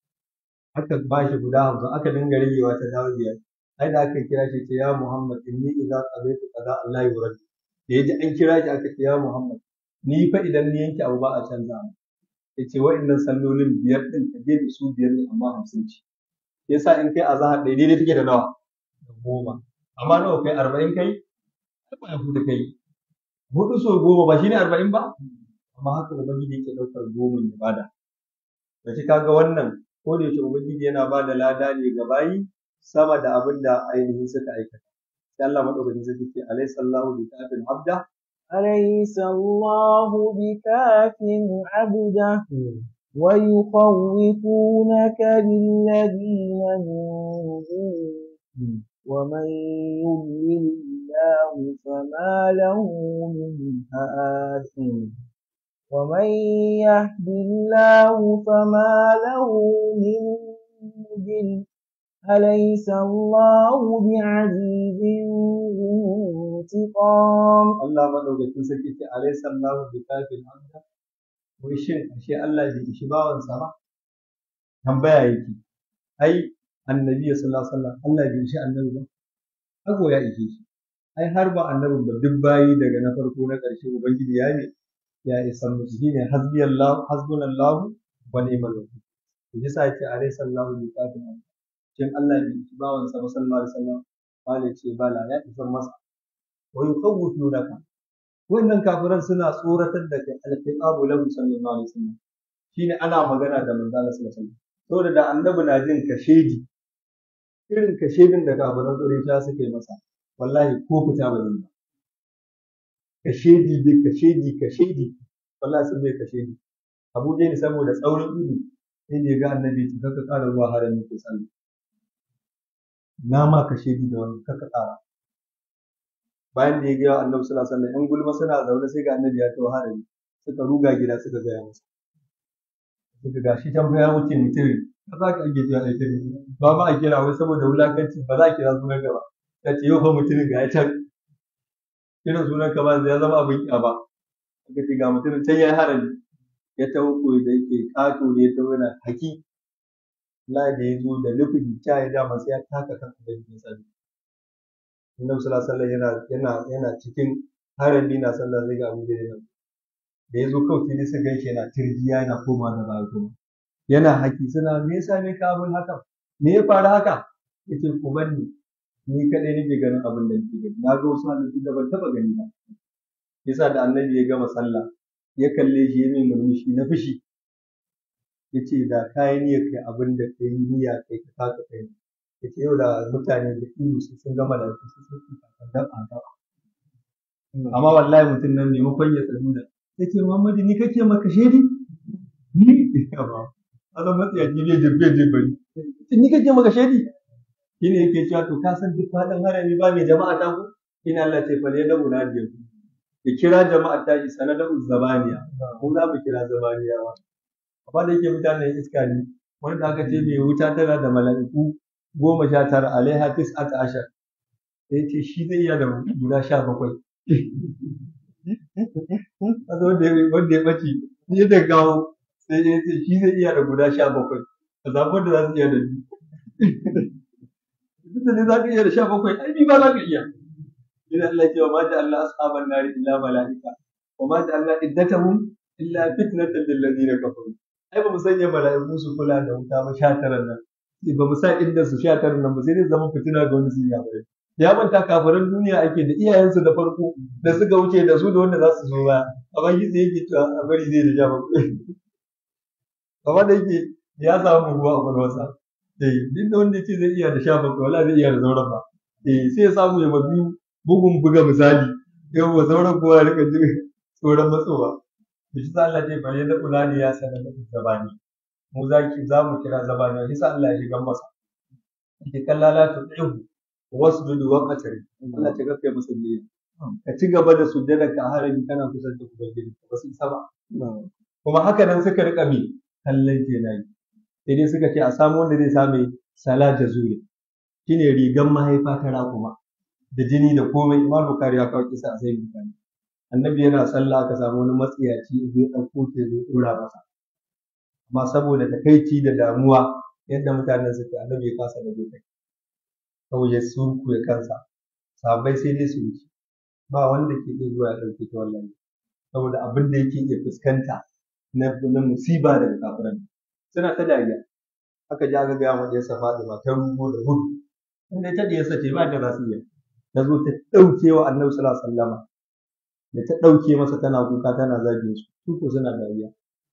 aka ba shi guda hamsin aka dinga ragewa ta dawo biyar ai da aka kira shi ce ya Muhammad inni idza qadaytu qada Allah yurad da yaji an kira shi aka ce ya Muhammad ni fa idan ni yanke abu ba a canza mu yace wa'annan sallolin biyar din ka je da su biyar ne amma hamsin ce yasa in kai azhar ɗaya daidai take da nawa da goma amma nawa kai arba'in kai ba ya huda kai hudu so goma ba shine arba'in ba amma haka ubangiji yake ɗaukar goma ya bada da shi kaga wannan ko da yaushe ubangiji yana ba da lada ne ga bayi sama da abin da ainihin suka aikata sai Allah madaukakin sarki ce alaysa Allahu bi kafin abda أليس الله بكاف عبده ويخوفونك بالذين من دونه ومن يضلل الله فما له من هاد ومن يهد الله فما له من مضل أليس الله بعزيز انتقام Allah madaukakin sarki ce alaysa Allahu bi kafin abda wai shin ashe Allah bai ishi bawansa ba tambaya yake ai annabi sallallahu alaihi wasallam Allah bai ishi annabi ba hago ya ishe shi ai har ba annabin ba duk bayi daga na farko na ƙarshe ubangiji ya ne ya isa musu shine hasbiyallahu hasbunallahu wa ni'mal wakil to yasa yace alaysa Allahu bi kafin abda shin Allah bai ishi bawansa ba sallallahu alaihi wasallam wale ce bala ya isa masa wa yukhawwifunaka wannan kafiran suna tsoratar da kai alqiabu lahu sallallahu alaihi wasallam shine ana magana da manzo Allah sallallahu alaihi wasallam saboda da annabi na jin kashedi irin kashedin da kafiran Quraysh suka yi masa wallahi ko fita ba zai ba kashedi dai kashedi kashedi wallahi sun bai kashedi Abu Jahl saboda tsaurin ido sai da ya ga annabi ya kaka ƙara zuwa harami ko sallah na ma kashedi da wani kaka ƙara bayan da ya ga annabi sallallahu alaihi wasallam yan gulma suna zaune sai ga annabi ya tawo harami suka ruga gida suka gaya masa suka ga shi can ya wuce mutum ba za ka ake cewa ɗaya tare ba ma a kira wai saboda wulakanci ba za a kira sunan ka ba ta ce yau fa mutumin ga ya can irin sunan ka ba ya zama abin ƙya ba aka ce ga mutumin can ya yi harami ya taho koyi da yake ƙato ne ya taho yana haki la da ya zo da nufin kya ya dama sai ya taka kan abin da ya sani annabi sallallahu alaihi wasallam yana yana yana cikin harami na sallah zai ga abu da yana da ya zo kawai sai su gaishe yana tirjiya yana koma da baya kuma yana haki suna me yasa ne ka abin haka me ya faru haka yace ku banni ni kadai nake ganin abin da nake gani na ga wasu halittu da ban taba gani ba yasa da annabi ya gama sallah ya kalle shi ya mai murmushi na fushi yace da kayi niyyar kai abin da kai niyya kai ka taka kai yace yau da mutane da iyu sun gama da su sun kan dan amma wallahi mutum nan maimakon ya tsaro da ya ce Muhammadu ni kake maka shaidi? Ni? Ba. Allah matsayaci ne jirgin jibbari. Ni kake maka shaidi? Shi ne yake cewa to ka san duk faɗin harami ba mai jama'a ta ku? Ina Allah ce fa ne da munadiya ku. Ya kira jama'a ta shi sanada zabaniya. Mu za mu kira zabaniya ba. Amma da yake mutanen iska ne. Wanda aka ce mai wuta tana da mala'iku goma sha tara alaiha tis'ata ashar. Sai ce shi zai iya da guda sha bakwai. wanda ya ɓace ni da gawo sai ya ce shi zai iya da guda sha bakwai ka zaɓi wanda za su iya da biyu duk da ne za ka iya da sha bakwai ai ni ba za ka iya ina Allah ce wa ma Allah ashaban nari illa malaika wa ma Allah iddatahum illa fitnatan lil ladina kafaru ai ba mu sanya mala'iku su kula da wuta ba sha taran nan ba mu sa inda su sha taran nan ba sai dai zama fitina ga wani su yi bai ya manta kafiran duniya ake da iyayensu da farko da suka wuce da su da wanda za su zo baya amma shi sai yake cewa a bari zai da ja ba amma da yake ya samu ruwa a kwalwarsa eh duk da wanda yake zai iya da sha bakwai wala zai iya da sauran ba eh sai ya samu ya biyu bugun buga misali yau wa sauran kowa ya rika jin tsoron matsowa da shi sa Allah ce bare da kula ne ya sanar da zabani mu za ki za mu kira zabani shi sa Allah ya shiga masa ke kallala ta tsayu wasjudu wa qatari Allah ta gafe masa biyayya ka ci gaba da sujjada ka harami kana kusa da ubangiji ba su isa ba kuma haka nan suka rika mi kallon kenan sai dai suka ce a samu wanda zai same sala jazuri shine rigan mahaifa ta raƙuma da jini da komai imam bukari ya kawo kisa a sai bukari annabi yana sallah aka samu wani matsiyaci zai ɗauko ke zai ɗora masa amma saboda takaici da damuwa yadda mutanen suke annabi ya kasa da kai kawai ya surku ya kansa sahabbai sai dai su wuce ba wanda ke iya zuwa ya ɗauke ta wallahi saboda abin da yake iya fuskanta na na musiba daga kafiran suna ta dariya aka ji aka gaya wa ɗiyarsa Fatima ta rugo da gudu inda ta ɗiyarsa ce ba ta za su iya ta zo ta ɗauke wa annabi sallallahu alaihi wasallama da ta ɗauke masa tana kuka tana zagin su su ko suna dariya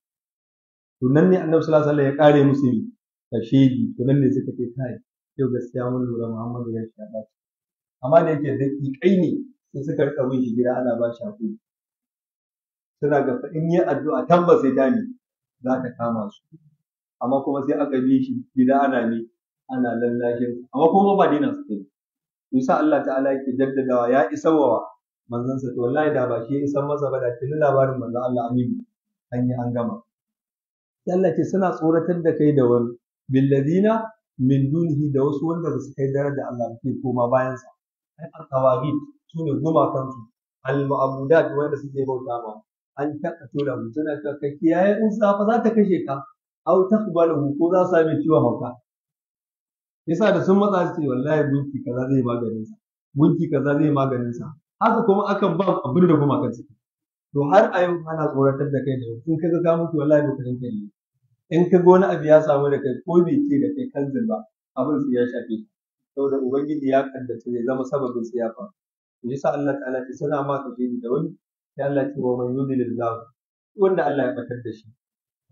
to nan ne annabi sallallahu alaihi wasallam ya kare musu kashedi to nan ne suka ce kai yau gaskiya mun lura Muhammadu ya shi ba amma da yake daƙiƙai ne sai suka rika bin shi gida ana ba shi hakuri suna ga fa in yi addu'a tabbas sai ta ne za ta kama su amma kuma sai aka bi shi gida ana ne ana lallashin amma kuma ba dina su kai yasa Allah ta'ala yake jaddadawa ya isa wa manzansa to wallahi da ba shi ya isan masa ba da tuni labarin manzon Allah aminu an yi an gama Allah ce suna tsoratar da kai da wani billadina min dunihi da wasu wanda ba su kai daraja Allah ke koma bayan sa ai al-tawagid sune gumakan su al-ma'budat wanda suke bauta ma an taka tura mu suna ka kai kiyaye in sa fa za ta kashe ka aw taqbalu ko za su sami ciwon hauka yasa da sun matsa su ce wallahi gunki kaza zai maganin sa gunki kaza zai maganin sa haka kuma akan ba abin da gumakan su to har a yau ana tsoratar da kai da in kaga ka mutu wallahi lokacin kai ne in ka ga wani abu ya samu da kai ko bai ce da kai kanzil ba abin su ya shafe saboda ubangiji ya kaddace zai zama sababin su ya faru to yasa Allah ta'ala ce sana ma ka shi da wani sai Allah ce wa man yudlilillah wanda Allah ya batar da shi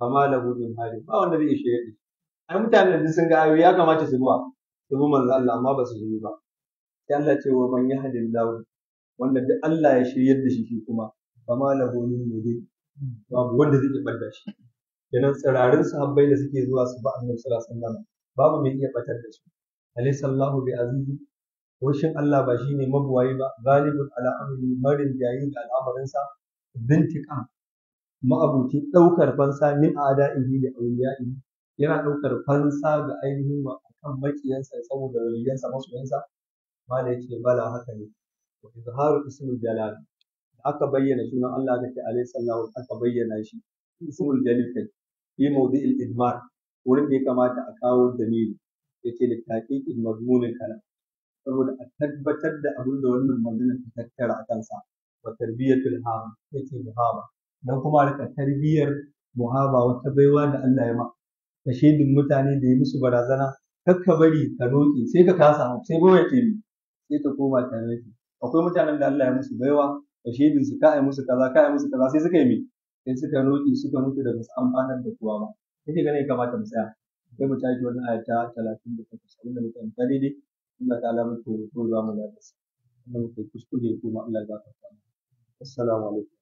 fama lahu min hadi ba wanda zai shirye da shi ai mutanen da sun ga ayoyi ya kamata su zuwa su bi manzo Allah amma ba su yi ba sai Allah ce wa man yahdillahu wanda duk Allah ya shiryar da shi shi kuma fama lahu min mudin babu wanda zai bar da shi kenan tsirarin sahabbai da suke zuwa su ba annabi sallallahu alaihi wasallam babu mai iya batar da su alayhi sallahu bi azizi washin Allah ba shine mabuwayi ba galibun ala amri marin jayi da al'amarinsa bintiqam ma'abuci ɗaukar fansa min ada'ihi da awliya'ihi yana ɗaukar fansa ga ainihin akan makiyansa saboda waliyansa masoyansa mala yace bala haka ne wa izharu ismul jalal da aka bayyana sunan Allah ga ce alayhi sallahu aka bayyana shi ismul jalil kai fi mawdi'il idmar wurin da ya kamata a kawo dalili yace da taqiqil mazmunin kalam saboda a tabbatar da abin da wannan magana ta tattara a kansa wa tarbiyatul hama yace muhaba dan kuma rika tarbiyar muhaba wata baiwa da Allah ya ma ka shaidin mutane da yi musu barazana kakka bari ka roƙi sai ka kasa sai baiwa ce ni sai ta koma ta roƙi akwai mutanen da Allah ya musu baiwa ka shaidin su ka ai musu kaza ka ai musu kaza sai suka yi mi sai suka roƙi suka mutu da basu amfanar da kowa ba yake ganin ya kamata mu tsaya sai mu tashi wannan aya ta 38 abinda muka amfani daidai Allah ta'ala muke roƙo za mu da su Allah muke kuskure kuma Allah ya gafarta mu assalamu alaikum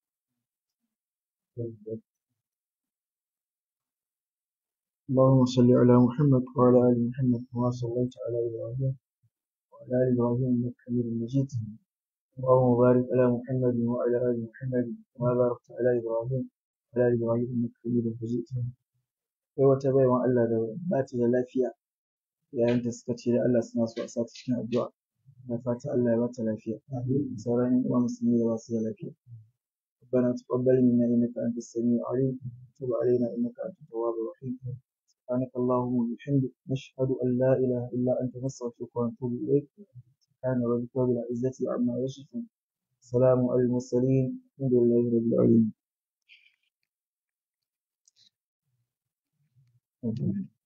اللهم صل على محمد وعلى آل محمد كما صليت على إبراهيم وعلى آل إبراهيم إنك حميد مجيد اللهم بارك على محمد وعلى آل محمد كما باركت على إبراهيم وعلى آل إبراهيم إنك حميد مجيد kai wata baiwan Allah da ba ta da lafiya yayin da suka ce da Allah suna so a sa ta cikin addu'a da fata Allah ya ba ta lafiya sauran yan uwa musulmi da ba su da lafiya ربنا تقبل منا انك انت السميع العليم وتب علينا انك انت التواب الرحيم سبحانك اللهم وبحمدك نشهد ان لا اله الا انت نستغفرك ونتوب اليك سبحان ربك رب العزه عما يصفون السلام على المرسلين الحمد لله رب العالمين Thank you.